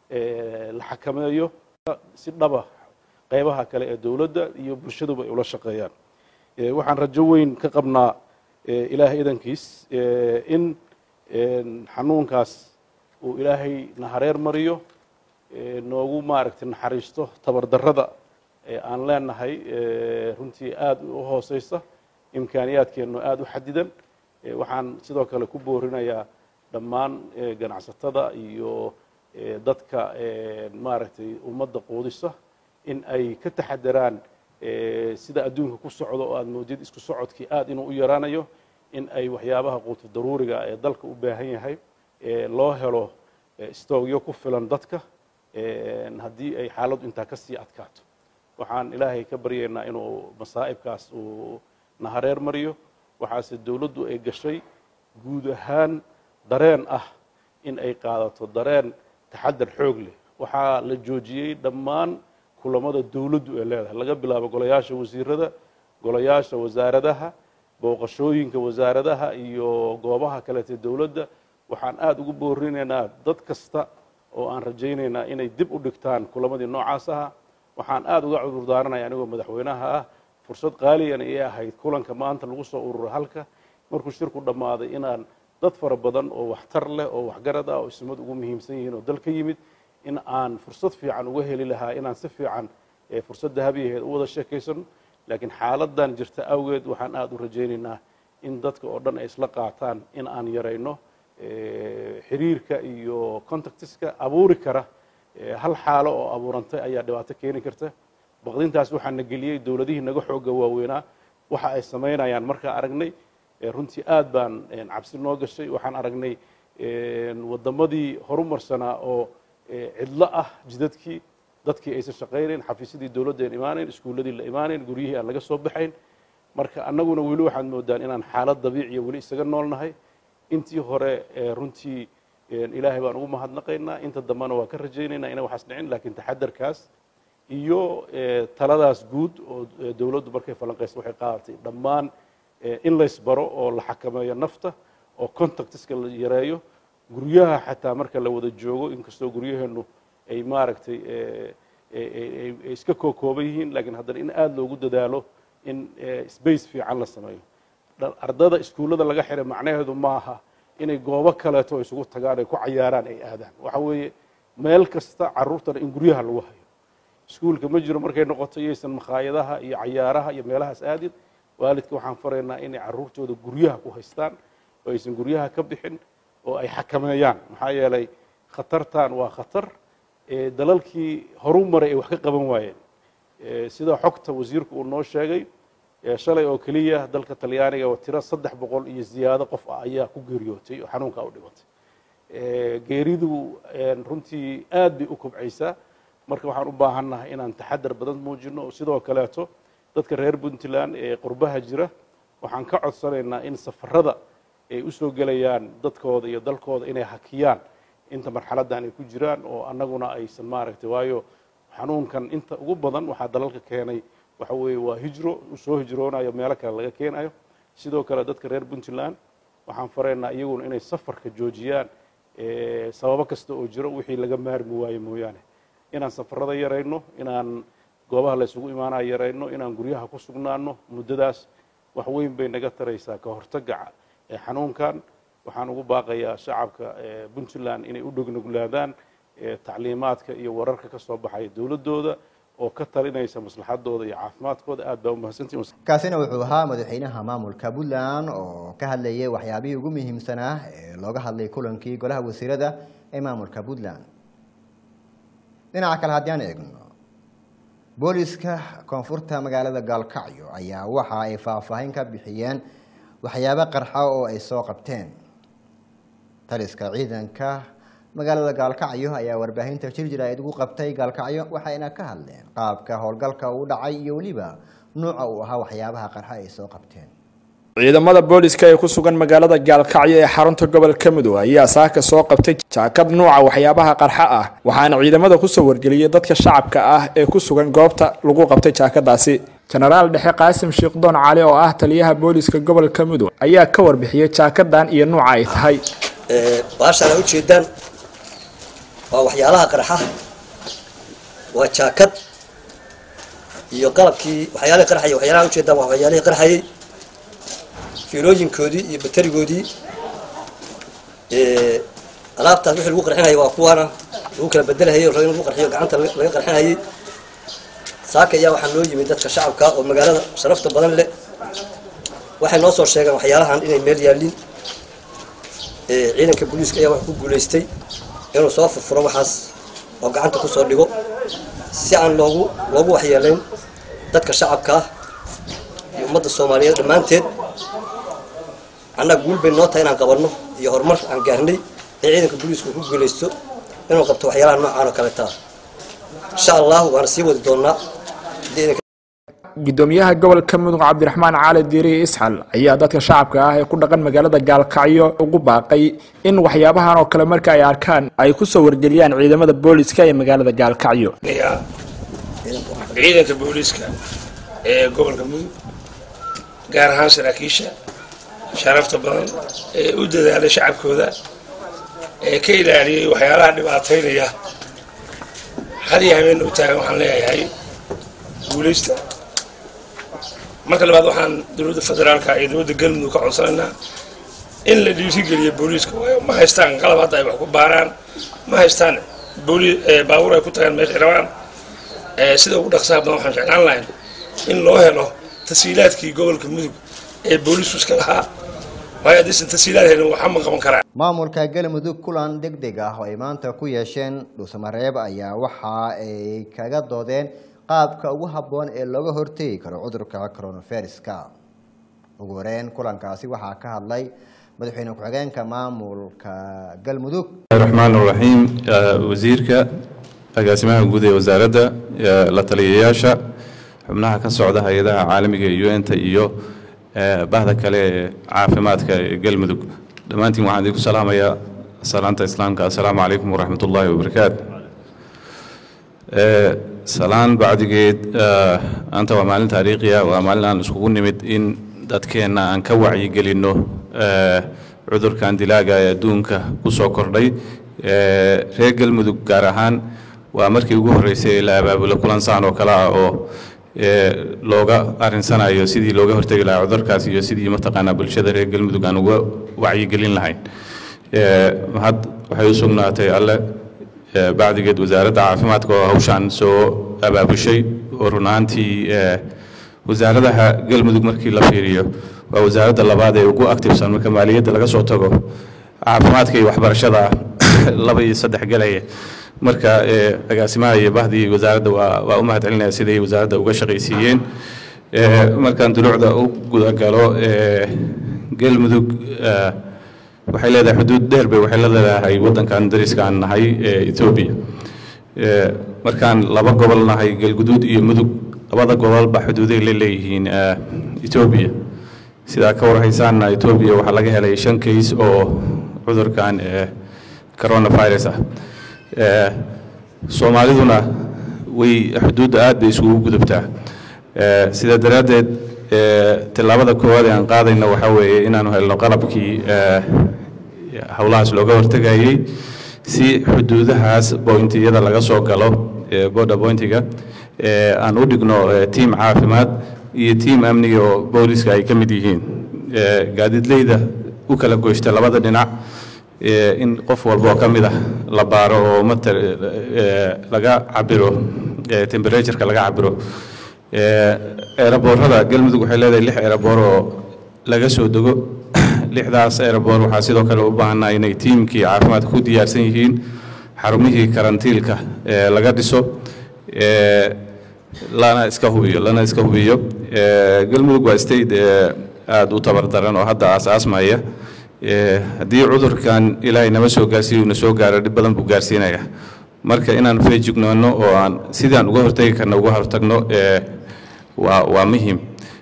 la xakameeyo si dhaba qaybaha kale ee dowladda iyo bulshaduba ay ula shaqeeyaan waxaan rajo weyn ka qabnaa ilaahay idankiis in xanuunkaas uu ilaahay nahareer mariyo noogu maaragtay naxariisto tabardarrada aan leenahay runtii aada u hooseysa imkaaniyaadkeennu aada u xadidan waxaan sidoo kale ku boorinayaa dhammaan ganacsatada iyo dadka maaragtay ummadda quudisa in ay ka taxadaraan sida adduunka ku socdo oo aada moodid isku socodkii aada inuu u yaraanayo in ay waxyaabaha quutu daruuriga ee dalka u baahan yahay loo helo stoogyo ku filan dadka haddii ay xaaladdu intaa ka sii adkaato waxaan ilaahay ka baryaynaa inuu masaa'ibkaas uu nahareer mariyo waxaase dowladdu ay gashay guud ahaan dareen ah in ay qaadato dareen taxadar xoog leh waxaa la joojiyey dhammaan kulamada dowladdu ay leedahay laga bilaabo golayaasha wasiirada golayaasha wasaaradaha booqashooyinka wasaaradaha iyo goobaha kaleete dowladda waxaan aada ugu boorinaynaa dad kasta oo aan rajaynaynaa inay dib u dhigtaan kulamadii noocaas aha waxaan aada uga cudurdaaranaya anigoo madaxweynaha ah fursad qaaliyan ii ahayd kulanka maanta lagu soo ururo halka markuu shirku dhammaaday inaan dad fara badan oo waxtar leh oo waxgarad ah oo ismad ugu muhiimsan yihiin oo dal ka yimid in aan fursad fiican uga heli lahaa inaan si fiican fursad dahabiyaheed u wada sheekaysano laakiin xaaladan jirta awgeed waxaan aada u rajaynaynaa in dadka oo dhan ay isla qaataan in aan yarayno xiriirka iyo contactiska abuuri kara hal xaalo oo abuurantay ayaa dhibaato keeni karta baqdintaas waxaa na geliyey dowladihii naga xooga waaweynaa waxa ay samaynayaan markaa aragnay runtii aad baan cabsi noo gashay waxaan aragnay waddamadii horumarsanaa oo cidlo ah jidadkii dadkii aysan shaqaynayn xafiisyadii dowladda aan imaanayn iskuulladii la imaanayn guryihii aan laga soo baxayn marka annaguna weli waxaad moodaan inaan xaalad dabiiciya weli isaga noolnahay intii hore runtii ilaahay baan ugu mahadnaqaynaa inta dambena waa ka rajaynaynaa inay waxaas dhicin laakiin taxadarkaas iyo taladaas guud oo dowladdu markay falanqaysa waxay qaadatay dhammaan in laysbaro oo la xakameeyo nafta oo contactiska la yareeyo guryaha xataa marka la wada joogo inkastoo guryaheennu ay maaragtay ay iska kookooban yihiin laakiin haddana in aada loogu dadaalo in space fiican la sameeyo ardada iskuullada laga xiray macnaheedu maaha inay goobo kaleeto isugu tagaan ay ku cayaaraan ay aadaan waxa weeye meel kasta carruurtana in guryaha lagu hayo iskuulka ma jiro markay noqoto iyaysan makhaayadaha iyo cayaaraha iyo meelahaas aadin waalidka waxaan faraynaa inay carruurtooda guryaha ku haystaan oo aysan guryaha ka bixin oo ay xakameeyaan maxaa yeelay khatartan waa khatar dalalkii horu maray ay wax ka qaban waayeen sida xogta wasiirku uu noo sheegay shalay oo keliya dalka talyaaniga oo tiro saddex boqol iyo ziyaado qof ah ayaa ku geeriyootay oo xanuunka u dhimatay geeridu runtii aad bay u kobcaysaa marka waxaan u baahannahay inaan taxadar badan muujino oo sidoo kaleeto dadka reer puntland ee qurbaha jira waxaan ka codsanaynaa in safarada ay usoo gelayaan dadkooda iyo dalkooda inay hakiyaan inta marxaladdan ay ku jiraan oo annaguna aysan maaragtay waayo xanuunkan inta ugu badan waxaa dalalka keenay waxa weeye waa hijro soo hijroonayo meelo kale laga keenayo sidoo kale dadka reer puntland waxaan faraynaa iyaguna inay safarka joojiyaan sababo kasta oo jiro wixii laga maarmi waayo mooyaane inaan safarada yarayno inaan goobaha la isugu imaanaya yarayno inaan guryaha ku sugnaano muddadaas wax weyn bay naga taraysaa ka hortagga xanuunkan waxaan ugu baaqayaa shacabka puntland inay u dhognoglaadaan tacliimaadka iyo wararka ka soo baxaya dowladdooda oo ka talinaysa maslaxadooda iyo caafimaadkooda aad baa umahadsantihin kaasina wuxuu ahaa madaxweynaha maamulka puntland oo ka hadlayay waxyaabihii ugu muhiimsanaa ee looga hadlay kulankii golaha wasiirada ee maamulka puntland dhinaca kale haddii aan eegno booliska koonfurta magaalada gaalkacyo ayaa waxa ay faahfaahin ka bixiyeen waxyaabo qarxa oo ay soo qabteen taliska ciidanka magaalada gaalkacyo ayaa warbaahinta jirjir ay ugu qabtay gaalkacyo waxayna ka hadleen qaabka howlgalka uu dhacay iyo weliba nuuca uu ahaa waxyaabaha qarxa ay soo qabteen ciidamada booliska ee ku sugan magaalada gaalkacyo ee xarunta gobolka mudug ayaa saaka soo qabtay jaakad nuuca waxyaabaha qarxa ah waxaana ciidamada kusoo wargeliyey dadka shacabka ah ee ku sugan goobta lagu qabtay jaakadaasi jenaraal dhexe qaasim sheekdoon cali oo ah taliyaha booliska gobolka mudug ayaa ka warbixiyey jaakadan iyo nuuca ay tahay baashaan a ujeedaan waa waxyaalaha qarxa waa jaakad iyo qalabkii waxyaalihii qarxay waxyaalaha ujeedaan waa waxyaalihii qarxayay fiilooyinkoodii iyo baterigoodii alaabtaas wixii lagu qarxinayay waa kuwaana lagu kala bedelahayay rabo in lagu qarxiyo gacanta laga qarxinayay saaka ayaa waxaa noo yimid dadka shacabka oo magaalada sharafta badan leh waxay noo soo sheegeen waxyaalahan inay meel yaalliin ciidanka booliiska ayaa waxa ku guulaystay inuu soo furfuro waxaas oo gacanta kusoo dhigo si aan loogu loogu waxyeelayn dadka shacabka ah iyo ummadda soomaaliyeed dhammaanteed annaga guul bay noo tahay inaan qabanno iyo horumar aan gaarnay ee ciidanka booliisku ku guulaysto inuu qabto waxyaalaha noocaan oo kaleeta insha allahu waana sii wadi doonnaa gudoomiyaha gobolka mudug cabdiraxmaan cali diiriye isxal ayaa dadka shacabka ah ee ku dhaqan magaalada gaalkacyo ugu baaqay in waxyaabahan oo kale marka ay arkaan ay kusoo wargeliyaan ciidamada booliska ee magaalada gaalkacyo ciidanka booliiska ee gobolka mudug gaar ahaan saraakiisha sharafta badan ee u dadaalay shacabkooda ee ka ilaaliyay waxyaalaha dhibaataynaya had iyo habeen u taagan waxaan leeyahay guulaysta marka labaad waxaan dowladda federaalka iyo dowladda galmudug ka codsanaynaa in la dhiirigeliyo booliiska waayo ma haystaan qalab hadda ay wax ku baaraan ma haystaan booli baabuur ay ku tagaan meeshay rabaan sida ugu dhaqsaha badan waxaan jeclaan lahayn in loo helo tasiilaadkii gobolka mudug ee booliisku iska lahaa waayo haddaysan tasiilaad helin waxa ma qaban karaa maamulka galmudug kulan deg deg ah oo ay maanta ku yeesheen dhuusamareeb ayaa waxa ay kaga doodeen qaabka ugu habboon ee looga hortegi karo cudurka coronaviruska ugu horeyn kulankaasi waxaa ka hadlay madaxweyne ku-xigeenka maamulka galmudug raxmaan raxiim wasiirka agaasimaha guud ee wasaaradda la taliyayaasha xubnaha ka socda hay-adaha caalamiga ee un-ta iyo bahda kale ee caafimaadka ee galmudug dhammaantiin waxaan idinku salaamayaa salaanta islaamka assalaamu calaykum waraxmat ullaahi wabarakaatu salaan bacdigeed maanta waa maalin taariikhiya waa maalin aan iskugu nimid in dadkeenna aan ka wacyigelinno cudurkan dilaaga ee adduunka ku soo kordhay reer galmudug gaar ahaan waa markii ugu horreysay ee la abaabulo kulan saan oo kale ah oo looga arinsanayo sidii looga hortegi lahaa cudurkaas iyo sidii mataqaanaa bulshada reer galmudug aan uga wacyigelin lahayn mahad waxay u sugnaatay alle bacdigeed wasaaradda caafimaadka oo hawshaan soo abaabushay oo run ahaantii wasaaradaha galmudug markii la fiiriyo waa wasaaradda labaad ee ugu activesan marka maaliyadda laga soo tago caafimaadka iyo waxbarashada laba iyo saddex galaya marka agaasimaha iyo bahdii wasaaradda waa waa u mahad celinaya siday wasaaradda uga shaqaysiiyeen markaan duluucda u gudagalo galmudug waxay leedahay xuduud dheer bay waxay la leedahay waddankan dariska aan nahay ee etoobiya markaan laba gobol nahay galguduud iyo mudug labada gobolba xuduuday la leeyihiin etoobiya sidaa ka warhaysaanna etoobiya waxaa laga helay shan kays oo cudurkan coronavirus ah soomaaliduna way xuduudda aad bay isugu gudubtaa sidaa daraaddeed tillaabada koowaad ee aan qaadayna waxaa weeye inaanu helno qalabkii howlahaas looga hortegayey si xuduudahaas bointiyada laga soo galo border bointiga aan u dhigno tiim caafimaad iyo tiim amniga oo booliska ay ka mid yihiin gaadiidleyda u kala goysta labada dhinac in qof walba oo ka mid ah la baaro oo mat laga cabiro temperatureka laga cabiro eeraboorada galmudug waxay leedahay lix eeraboor oo laga soo dego lixdaas eeraboor waxaa sidoo kale u baahanaa inay tiimkii caafimaadka ku diyaarsan yihiin xarumihii karantiilka laga dhiso lana iska hubiyo lana iska hubiyo galmudug waa state aada u tabardaran oo hadda aasaasmaya haddii cudurkan ilaahay nama soo gaarsiiyo una soo gaaro dhib badan buu gaarsiinaya marka inaan feejignoonno oo aan sidaan uga hortagi karna uga hortagno waa waa muhim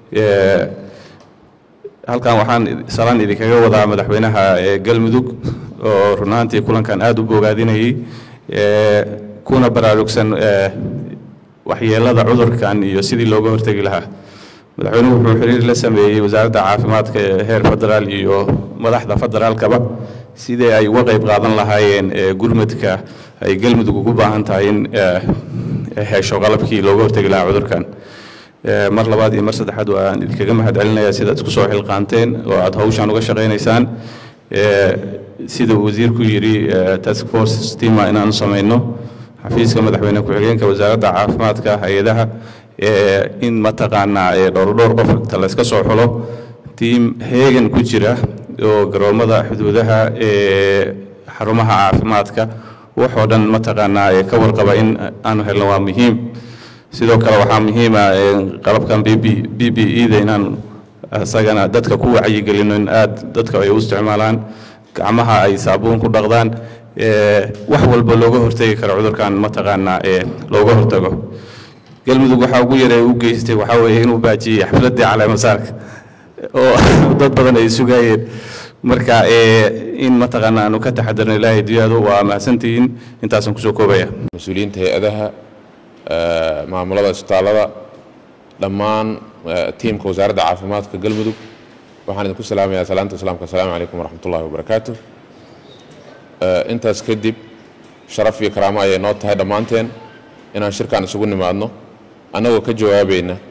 halkan waxaan salaan idinkaga wadaa madaxweynaha galmudug oo runaantii kulankan aada u bogaadinayay kuna baraarugsan waxyeelada cudurkan iyo sidii looga hortegi lahaa madaxweynuhu wuxuu xiriir la sameeyey wasaaradda caafimaadka ee heer federaal iyo madaxda federaalkaba sidii ay uga qayb qaadan lahaayeen gurmadka ay galmudug ugu baahan tahay in hesho qalabkii looga hortegi lahaa cudurkan mar labaad iyo mar saddexaad waan idinkaga mahad celinayaa sidaad isku soo xilqaanteen oo aad hawshaan uga shaqaynaysaan sida uu wasiirku yidhi task force stima inaanu samayno xafiiska madaxweyne ku-xigeenka wasaaradda caafimaadka hay-adaha in mataqaanaa dhowrdhowr qof inta layska soo xulo tiim heegan ku jira oo garoomada xuduudaha xarumaha caafimaadka waxoo dhan mataqaanaa ka warqaba in aanu helno waa muhiim sidoo kale waxaa muhiima qalabkan b b e da inaan isagana dadka ku wacyigelino in aad dadka ay u isticmaalaan gacmaha ay saabuun ku dhaqdaan wax walba looga hortegi karo cudurkan mataqaanaa looga hortago galmudug waxaa ugu yara u geystay waxaa weeye inuu baajiyey xafladdii caleemasaarka oo dad badan ay sugayeen marka in mataqaana aanu ka taxadarno ilaahay duyaadu waa mahadsantihiin intaasaan kusoo koobaya mas-uuliyiinta hay-adaha maamulada isbitaallada dhammaan tiimka wasaaradda caafimaadka galmudug waxaan idinku salaamayaa salaanta islaamka asalaamu calaykum waraxmat ullahi wabarakaatu intaas kadib sharaf iyo karaamo ayay noo tahay dhammaanteen inaan shirkan isugu nimaadno annagoo ka jawaabayna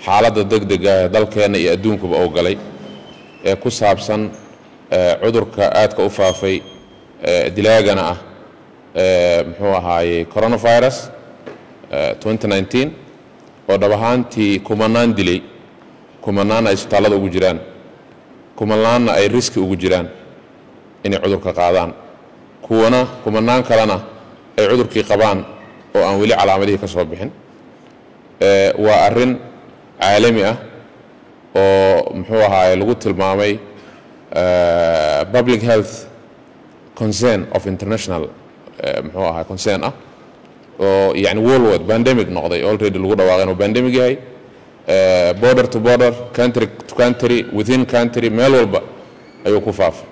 xaaladda degdega ee dalkeenna iyo adduunkuba oo galay ee ku saabsan ee, cudurka aadka u faafay ee, dilaagana ah ee, muxuu ahaayey coronavirus ee, 2019 oo dhab ahaantii kumanaan dilay kumanaan ay isbitaallada ugu jiraan kumanaanna ay riski ugu jiraan inay cudurka qaadaan kuwana kumanaan kalena ay cudurkii qabaan oo aan weli calaamadihii ka soo bixin Ee, waa arrin caalami ah oo muxuu ahaaye lagu tilmaamay eh, public health concern of international eh, muxuu ahaa concern ah oo yani worldwide pandemic noqday already lagu dhawaaqay inuu pandemic yahay Eh, border to border country to country within country meel walba ayuu ku faafay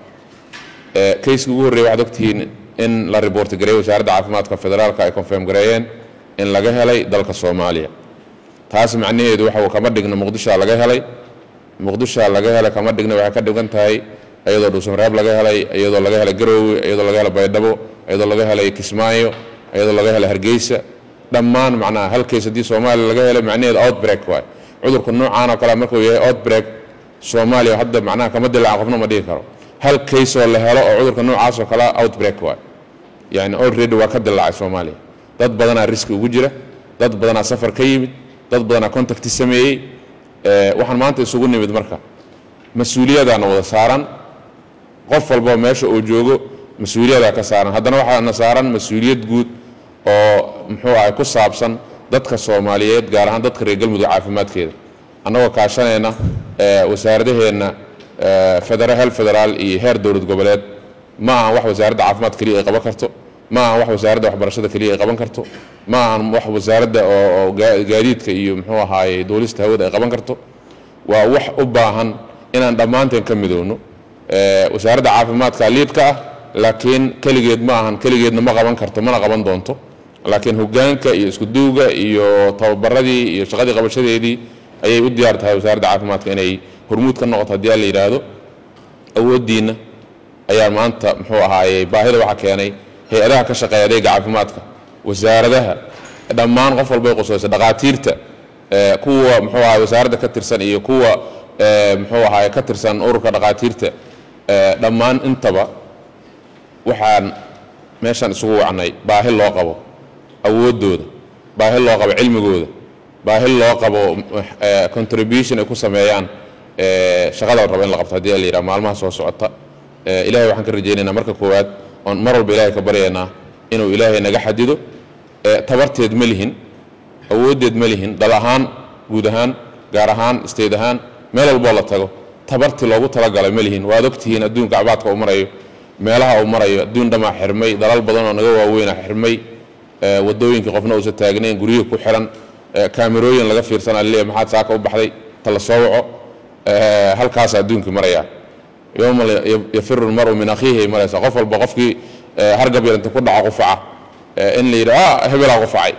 Eh, kayskii ugu horreeyay waxaad ogtihiin in la report gareeyay wasaaradda caafimaadka federaalka ay confirm gareeyeen in laga helay dalka soomaaliya taas macnaheedu waxa uu kama dhigna muqdishoa laga helay muqdishoa laga helay kama dhigna waxay ka dhigan tahay iyadoo dhuusamareeb laga helay iyadoo laga helay garoowe iyadoo laga helay baydhabo iyadoo laga helay kismaayo iyadoo laga helay hargeysa dhammaan macnaha hal case haddii soomaaliya laga helay macnaheedu outbreak waay cudurka noocaan oo kale markuu yahay outbreak soomaaliya hadda macnaha kama dilaacan qofna ma dhihi karo hal case oo la helo oo cudurka noocaas oo kale outbreak waay yani already waa ka dilaacay soomaaliya dad badanaa riski ugu jira dad badanaa safar ka yimid dad badanaa contacti sameeyey Eh, waxaan maanta isugu nimid marka mas-uuliyadaana wada saaran qof walba meesha uu joogo mas-uuliyadaa ka saaran haddana waxaana saaran mas-uuliyad guud oo muxuu ahay ku saabsan dadka soomaaliyeed gaar ahaan dadka reer galmudug caafimaadkeeda annagoo kaashanayna eh, wasaaradaheenna eh, federa hel federaal iyo heer dowlad goboleed ma ahan wax wasaaradda caafimaad keliya ay qaban karto ma ahan wax wasaaradda waxbarashada keliya ay qaban karto ma ahan wax wasaaradda oo oo gaa- gaadiidka iyo muxuu ahaaye duulista hawada ay qaban karto waa wax u baahan inaan dhammaanteen ka midowno Eh, wasaaradda caafimaadka liidka ah laakiin keligeed ma ahan keligeedna ma qaban karto mana qaban doonto laakiin hogaanka iyo iskuduwga iyo tababaradii iyo shaqadii qabashadeedii ayay u diyaar tahay wasaaradda caafimaadka inay hormuud ka noqoto haddii aan la yidhaahdo awooddiinna ayaa maanta muxuu ahaayey baahida waxaa keenay hay-adaha ka shaqeeya adeega caafimaadka wasaaradaha dhammaan qof walbay qusayso dhaqaatiirta eh, kuwa muxuu ahaay wasaaradda ka tirsan iyo kuwa eh, muxuu ahaay ka tirsan ururka dhaqaatiirta eh, dhammaan intaba waxaan meeshaan isugu wacnay baahi loo qabo awooddooda baahi loo qabo cilmigooda baahi loo qabo eh, contribution ay ku sameeyaan eh, shaqada la rabo in la qabto haddii la yidhaha maalmaha soo socota Eh, ilaahay waxaan ka rajaynaynaa marka koowaad oon mar walba ilaahay ka baryaynaa inuu ilaahay naga xadido Eh, tabarteed ma lihin awooddeed ma lihin dal ahaan guud ahaan gaar ahaan state ahaan meel walboo la tago tabartii loogu talagalay ma lihin waad ogtihiin adduunka cabaadka uu marayo meelaha uu marayo adduun dhamaa xirmay dalal badan oo naga waaweyna xirmay Eh, wadooyinkii qofna uusan taagnayn guryihii ku xiran Eh, kaamirooyin laga fiirsanaa laleeyahay maxaad saaka u baxday ta la soo waco Eh, halkaas adduunkii maraya yowma yafiru lmaru min akhiihi ay maraysa qof walba qofkii eh, hargab yaranta ku dhaco qufaca eh, in la yidhi ah hebelaa qufacay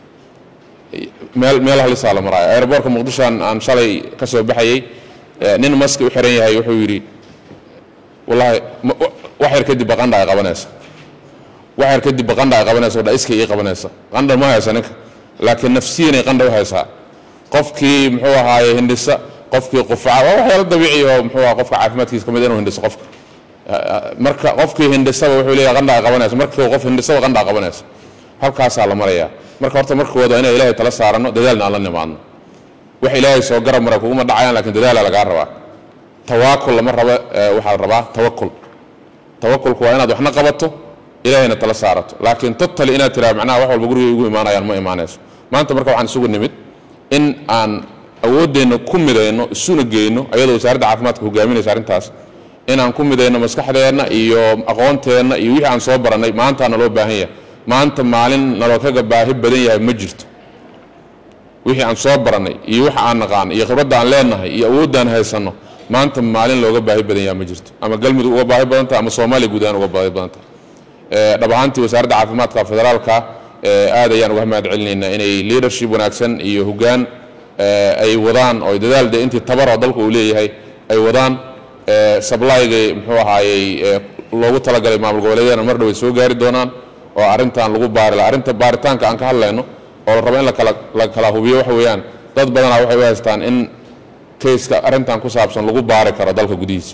meel meel halisaa la maraayo aeroboortka muqdisho aan aan shalay ka soo baxayey eh, nin maski u xiran yahay wuxuu yidhi wallahi ma- wa- wax yar kadib baqandha ay qabanaysa wax yar kadib baqandha ay qabanaysa oo dha iska ii qabanaysa qandha ma haysa ninka laakiin nafsiyanay qandha u haysaa qofkii muxuu ahaaye hindhisa qofkii qufaca waa waxyaalo dabiici oo muxuu aha qofka caafimaadkiisa ka mid inuu hindhiso qofka marka qofkii hindhisaba wuxuu leeyahay qandha ay qabanaysa markii qof hindhisaba qandha ay qabanaysa halkaasaa la marayaa marka horta markooda inaan ilaahay tala saarano dadaalna aan la nimaadno wax ilaahay soo garab mara kuguma dhacayaan laakiin dadaalaa lagaa rabaa tawaakul lama rabo eh, waxaa la rabaa tawakul tawakulku waa inaad waxna qabato ilaahayna tala saarato laakiin totally inaad tiraa macnaha wax walba guriga igu imaanayaan ma imaanayso maanta marka waxaan isugu nimid in aan awooddeenna ku midayno isuna geyno ayadoo wasaaradda caafimaadka hogaaminaysa arrintaas inaan ku midayno maskaxdeenna iyo aqoonteenna iyo wixii aan soo barannay maantaana loo baahan yahay maanta maalin naloo kaga baahi badan yahay ma jirto wixii aan soo barannay iyo waxa aan naqaan iyo khibradda aan leenahay iyo awooddaan haysanno maanta maalin looga baahi badan yahay ma jirto ama galmudug uga baahi badan tahay ama soomaaliya guud ahaan uga baahi badan tahay Eh, dhab ahaantii wasaaradda caafimaadka federaalka eh, aad ayaan uga mahad celinaynaa inay leadership wanaagsan iyo hoggaan eh, ay wadaan oo dadaal de intii tabar oo dalka uu leeyahay ay wadaan eh, supplyga muxuu ahaayey eh, loogu talagalay maamul goboleedyadana mar dhow ay soo gaari doonaan oo arrintan lagu baari lahaa arrinta baaritaanka aan ka hadlayno oo la rabo in la kala la kala hubiyo waxa weeyaan dad badanaa waxay u haystaan in kayska arrintan ku saabsan lagu baari karo dalka gudihiisa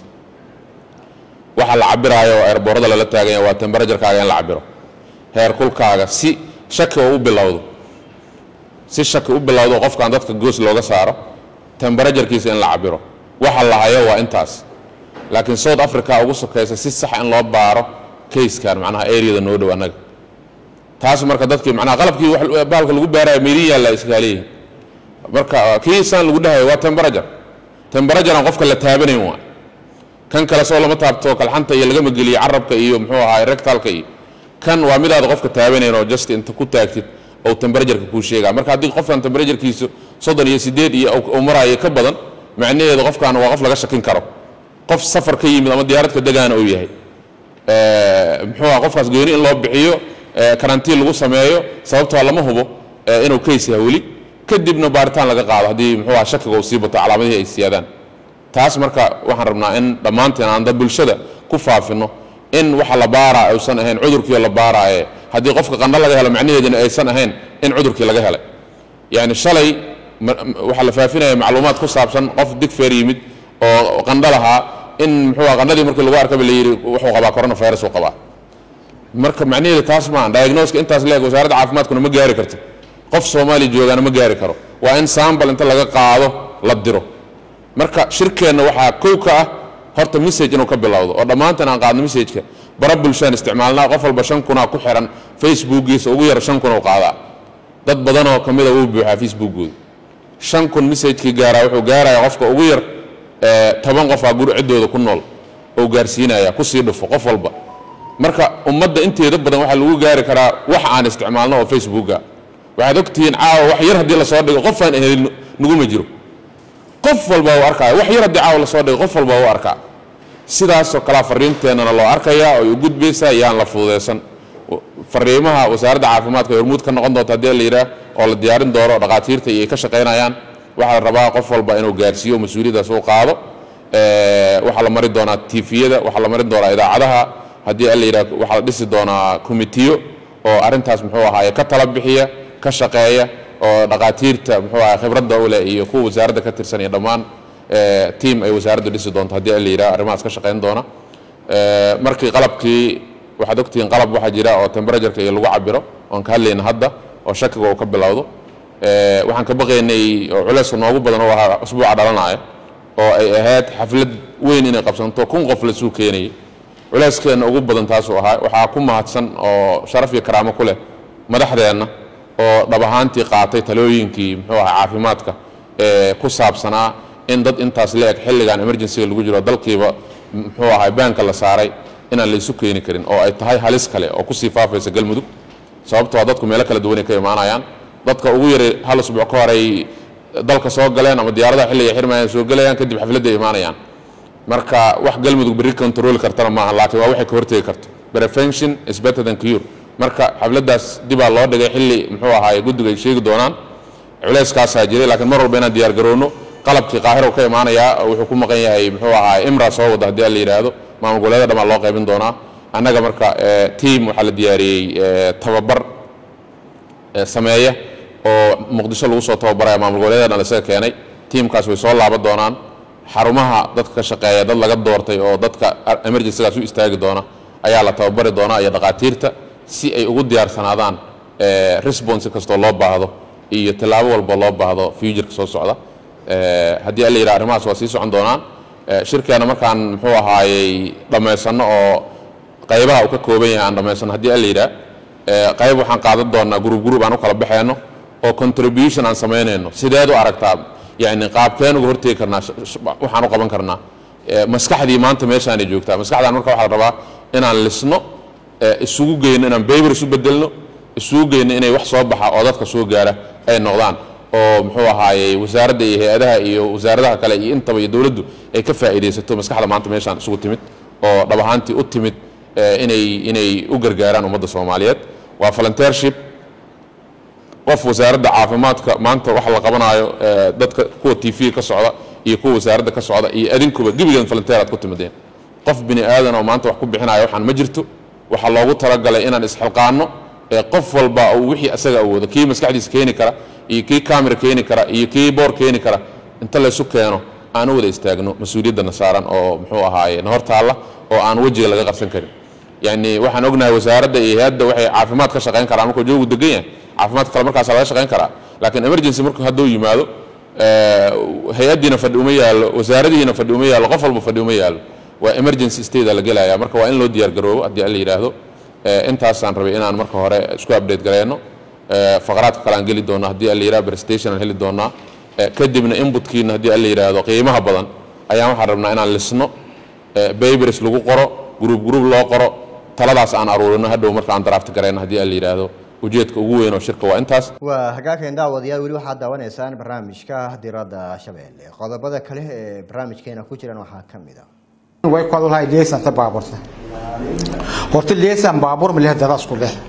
waxa la cabiraayo oo airboorada lala taaganya waa temberajarkaaga in la cabiro heerkulkaaga si shaki oo u bilowdo si shaki u bilowdo qofkan dadka goos looga saaro temberajarkiisa in la cabiro waxa la hayo waa intaas laakiin south africa ugu sokaysa si sax in loo baaro kayskan macnaha areada noo dhow annaga taas marka dadkii macnaha qalabkii wax baalka lagu baaraya meydin yaalla iskaaleeyihin marka kii saan lagu dhahayo waa temberajar temberajaran qofka la taabanayn waa kan kale soo lama taabto kalxanta iyo lagama geliyo carabka iyo muxuu ahaa rectalka iyo kan waa midaada qofka taabanayn oo just inta ku taagtid oo temberajarka kuu sheegaa marka haddii qofkan temberajarkiisu soddon iyo sideed iyo uu maraayo ka badan macnaheedu qofkan waa qof laga shakin karo qof safar ka yimid ama diyaaradka degaana uu yahay muxuu aha qofkaas gooni in loo bixiyo karantiin lagu sameeyo sababtoo lama hubo inuu kays yahay weli kadibna baaritaan laga qaado haddii muxuu aha shakiga uu sii bato calaamadihii ay siyaadaan taas marka waxaan rabnaa in dhammaanteen aan da bulshada ku faafino in waxa la baaraa aysan ahayn cudurkii la baaraaye haddii qofka qandho laga helo macnaheeduna aysan ahayn in cudurkii laga helay yacni shalay waxaa la faafinaya macluumaad ku saabsan qof digfeer yimid oo qandho lahaa in muxuu qandhadii markii lagu arkaba la yidhi wuxuu qabaa coronavirus uu qabaa marka macnaheedu taas maa diagnoska intaas leeg wasaaradda caafimaadkuna ma gaari karto qof soomaaliya joogaana ma gaari karo waa in sambal inta laga qaado la diro marka shirkeenna waxaa kow ka ah horta message inuu ka bilowdo oo dhammaantan aan qaadno messageka bara bulshaan isticmaalnaa qof walba shan kunaa ku xiran facebookiisa ugu yar shan kun uu qaadaa dad badanoo ka mida wuu buuxaa facebookooda shan kun messagekii gaaraa wuxuu gaarayaa qofka ugu yar toban qofaa guri ciddooda ku nool oo gaarsiinaya kusii dhufo qof walba marka ummadda inteeda badan waxaa lagu gaari karaa wax aan isticmaalno oo facebooka waxaad ogtihiin caawa wax yar haddii lasoo dhigo qofaan ehelin naguma jiro qof walba u arkaya wax yar haddii caawa lasoo dhigo qof walba u arkaa sidaasoo kalea fariinteennana loo arkayaa oo ay u gudbaysaa yaan la fududaysan fariimaha wasaaradda caafimaadka ay hormuud ka noqon doonta haddii la yidhaah oo la diyaarin doono dhaqaatiirta iyo ay ka shaqaynayaan waxaa la rabaa qof walba inuu gaarsiiyo mas-uuliyaddaas uu qaado waxaa la mari doonaa tifiyada waxaa la marin doonaa idaacadaha haddii la yidhaah waxaa la dhisi doonaa komitiyo oo arrintaas muxuu ahaaye ka tala bixiya ka shaqeeya oo dhaqaatiirta muxuu ahaa khibradda u leh iyo kuwa wasaaradda ka tirsan iyo dhammaan tiam ay wasaaraddu dhisi doonto haddii la yidhaah arrimahaas ka shaqayn doona markii qalabkii waxaad ogtihiin qalab waxaa jira oo temberajarka iyo lagu cabiro oon ka hadlayna hadda oo shakiga uu ka bilowdo waxaan ka baqaynay oo culayska noogu badan oo ahaa usbuuca dhalanaya oo ay ahayd xaflad weyn inay qabsanto kun qof lasuu keenayay culeyskeenna ugu badan taasuu ahaa waxaa ku mahadsan oo sharaf iyo karaamo ku leh madaxdeenna oo dhab ahaantii qaatay talooyinkii muxuu ahaa caafimaadka ee ku saabsanaa in dad intaas la eg xilligan emergencyga lagu jiro dalkiiba muxuu ahaa baanka la saaray inaan laysu keeni karin oo ay tahay halis kale oo kusii faafaysa galmudug sababtoo dadku meelo kala duwanay ka imaanayaan dadka ugu yari hal usbuuc ka hor ay dalka soo galeen ama diyaaradaha xilliga xirmayaan soo gelayaan kadib xafladda imaanayaan marka wax galmudug berri control kartana maaha laakiin waa waxay ka hortegi karto prevention is better than cure marka xafladdaas dibaa loo dhigay xilli muxuu ahaaye guddiga ay sheegi doonaan culeyskaasaa jiray laakiin mar walba inaan diyaar garowno qalabkii qaahiro ka imaanayaa wuxuu ku maqan yahay muxuu ahaaye imra soo wada haddii la yidhaahdo maamul goboleeda dhammaan loo qaybin doonaa annaga marka team waxaa la diyaariyey tababar sameeya oo muqdisho lagu soo tababaraya maamul goboleeda dhan isaga keenay tiimkaas way soo laaban doonaan xarumaha dadka ka shaqeeya dad laga doortay oo dadka emergencygaas u istaagi doona ayaa la tababari doonaa iyo dhaqaatiirta si ay ugu diyaarsanaadaan response kastoo loo baahdo iyo tallaabo walba loo baahdo futureka soo socda haddii alla yidhaha arrimahaas waa sii socon doonaan shirkeena markaan muxuu ahaayey dhammaysanno oo qaybaha uu ka kooban yahay aan dhammaysanno haddii alla yidhaha qayb waxaan qaadan doonaa gurub gurub aan u kala baxayno oo contribution aan samaynayno sideed u aragtaa yacni qaabkeen uga hortegi karnaa waxaan u qaban karnaa maskaxdii maanta meeshaanay joogtaa maskaxdaan marka waxaa la rabaa inaan lisno isugu geyno inaan bayber isu bedelno isugu geyno inay wax soo baxa oo dadka soo gaara ay noqdaan oo muxuu ahaayey wasaaradda iyo hay-adaha iyo wasaaradaha kale iyo intaba iyo dowladdu ay ka faa'iidaysato maskaxda maanta meeshaan isugu timid oo dhab ahaantii u timid inay inay u gargaaraan ummadda soomaaliyeed waa volunteership qof wasaaradda caafimaadka maanta waxa la qabanaayo dadka kuwa t v ka socda iyo kuwa wasaaradda ka socda iyo adinkuba gebigan volunteer aad ku timideen qof bini aadan oo maanta wax ku bixinaya waxaan ma jirto waxaa loogu talagalay inaan isxilqaanno ee qof walba uu wixii asaga awoodo kii maskaxdiisa keeni kara iyo kii kamera keeni kara iyo kii boor keeni kara inta laysu keeno aan u wada istaagno mas-uuliyaddana saaran oo muxuu ahaaye na hor taalla oo aan wejiga laga qarsan karin yani waxaan ognahay wasaaradda iyo hay-adda waxay caafimaad ka shaqayn karaan markuu joogu degan yahay caafimaadka kale markaas laga shaqayn karaa laakiin emergency markuu hadduu yimaado eh, hay-addiina fadhi uma yaallo wasaaradihiina fadhi uma yaallo qof walba fadhi uma yaallo waa emergency state la gelaya marka waa in loo diyaar garoobo haddii alla yidhaahdo Eh, intaasaan rabay inaan marka hore isku update gareyno Eh, faqraadka kale aan geli doona haddii alla yidhahdo presentation aan heli doonaa Eh, kadibna inputkiina haddii alla yidhaahdo qiimaha badan ayaan waxaan rabnaa inaan lisno eh, babers lagu qoro group group loo qoro taladaas aan aruurino hadhow marka aan draft gareyno haddii alla yidhaahdo ujeedka ugu weyn oo shirka waa intaas waa hagaageen daawadayaal weli waxaad daawanaysaan barnaamijka diradda shabeelle qodobada kale ee barnaamijkeena ku jiran waxaa ka mid a way ku hadlahay leesan ta baaburta horta leesan baabur ma leh dadaas ku leh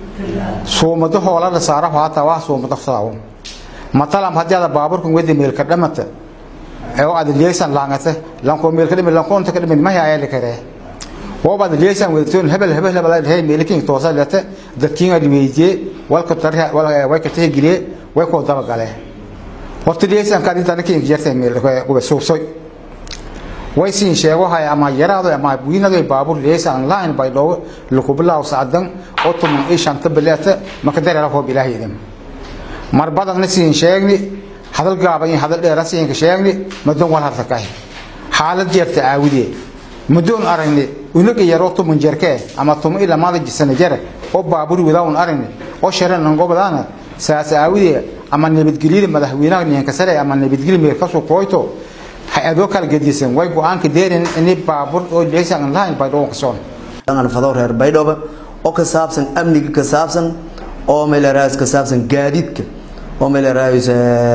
suumado hoola la saaro haata waa suumado saawo matalam hadii ada baaburku wadi meel ka dhamata ee oo ada leesan laangata lanko meel ka dhimin lanko inta ka dhimin ma yaa la kare oo baad leesan wadatoon hebel hebel hebel ay hay meel king toosa lata dadkiin ay weeyje walka tarha wal way ka tihgiliye way ko daba gale horta leesan ka dinta nakiin jirtay meel ko suubsoy way siin sheego hay ama yaraado ama wiinado baabur leesan line bay dhow lagu bilaw saadan oo tuman ay shanta bilata maka dareero hoob ilaahaydan mar badan na siin sheegni hadal gaaban iyo hadal dheer siin ka sheegni madan wal harta kahay xaalad jeerta aawide mudun aragni unaga yaro tuman jerke ama tuman ila maada jisana jere oo baabur wadawn aragni oo sharan ngobadana saas aawide ama nabadgelyada madaxweynaha ninka sare ama nabadgelyo meel ka soo kooyto hay-adoo kala gedisan way go-aanka deerin in baabur oo leesan lahayn bay dhoon kasoon aan fado reer baydhabo oo ka saabsan amniga ka saabsan oo meelaraas ka saabsan gaadiidka oo meelaraas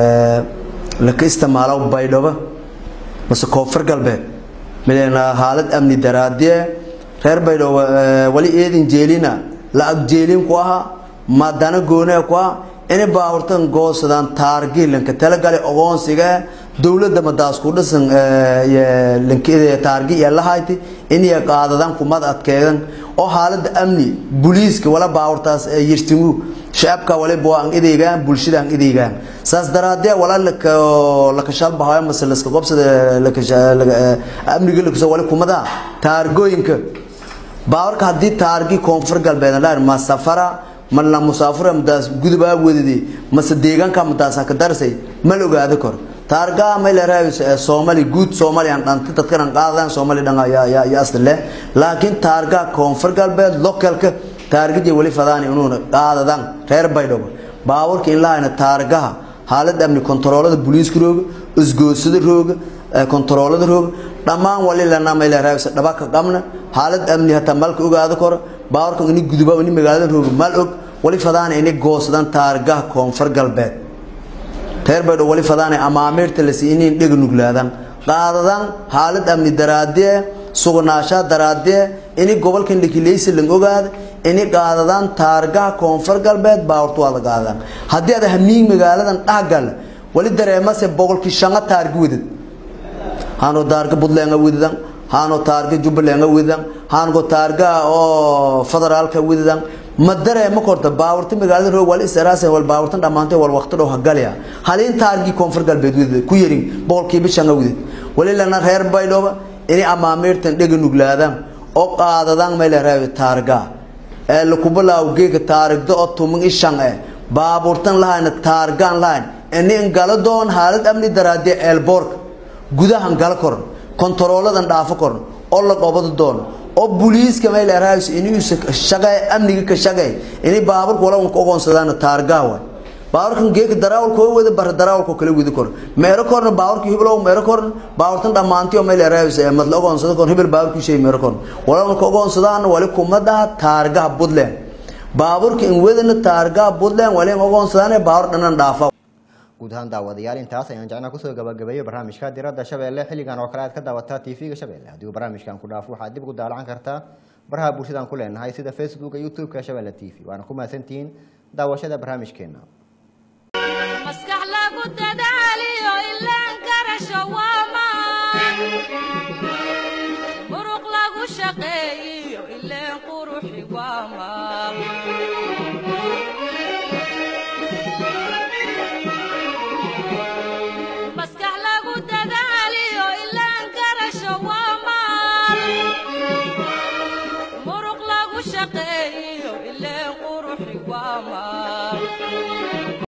la ka isticmaalo baydhabo mase koonfur galbeed meelana xaalad amni daraadiye reer baydhabo wali eedin jeelina lacag jeelin ku ahaa madana goonee ku ah inay baaburtan goosadaan taargiilanka talagale ogoonsiga dowladda madaas ku dhisan taargi iyo lahayti inay qaadadaan kumad adkeedan oo xaalada amni booliiska wala baaburtaas yirtimu shacabka wala baan ideygaan bulshada ideygaan saas daraadee wala la ka shalbahayo mas la iska qobsada la ka amniga la wala kumada taargooyinka baaburka hadii taargi koonfur galbeed la ma safara ma la musaafira madaas gudubaa wadidi mase deegaanka madaas ka darsay ma la ogaado karo taarga ma la raayis Soomaali guud Soomaali aan dhantay dadkan aan qaadan Soomaali dhan ya ya ya asle laakiin taarga koonfur galbeed localka taargada wali fadaan inuu qaadadan reer baydhabo baaburka in laayna taargaha xaalad amni kontaroolada booliiska roog isgoosada roog kontaroolada roog dhammaan wali lana ma la raayis dhaba ka qabna xaalad amni hata malka ogaado karo baaburka in guduba in magaalada roog mal og wali fadaan in goosadan taargaha koonfur galbeed reer baydho wali fadaane amaamirta la siinin dhig nuglaadan qaadadan xaalad amni daraadee sugnaashaa daraadee ini gobolkan dhikileysa lang ogaada ini qaadadan taargaha koonfur galbeed baawurtu waada qaadadan haddii aad hamiig magaaladan dhahgal wali dareemase boqolkii shanga taargi wadad haano taarga buntland wadadan haano taarga jubbaland wadadan haango taarga oo federaalka wadadan ma dareemo korta baawurta magaalada roog wal israas wal baawurtan dhamaantay wal waqti dhow hagalya halin taargi koonfur galbeed wada ku yarin boqolkiiba shan awdid wali lana reer baydhooba inay amaamirtan dhega nuglaadaan oo qaadadaan meel reer taarga ee la kubalaaw geega taarigda oo tumin ishan ee baaburtan lahayna taargaan lahayn in gala doon xaalad amni daraadee eelboorka gudahan gala koran kontarooladan dhaafo koran oo la qobado doono oo booliiska meel raayis inuu shaqay amniga ka shaqay inay baaburka wala uu ogoonsadaan taargaawa baaburkan geek daraawal koo wada bar daraawal koo kala wada kor meero korna baaburka hiblow meero korna baaburtan dhamaantii oo meel raayis ee mad ogoonsada kor hibil baaburku shay meero korna wala uu ogoonsadaan wali kumada taargaha budleen baaburka in wadana taargaha budleen wali ogoonsadaan baabur dhanan dhaafa guud ahaan daawadayaal intaas ayaan jecnaa kusoo gabagabeeyo barnaamijka diradda shabeelle xilligan oo kale aad ka daawataa tv-ga shabeelle haddii uu barnaamijkan ku dhaafo waxaad dib ugu daalacan kartaa baraha bulshadaan ku leenahay sida facebooka youtube-ka shabeelle t v waana ku mahadsantihiin daawashada barnaamijkeena maskax lagu dadaaliyo ilaan garasho waa maan muruq lagu shaqeeyiyo ileen quruxi waa maan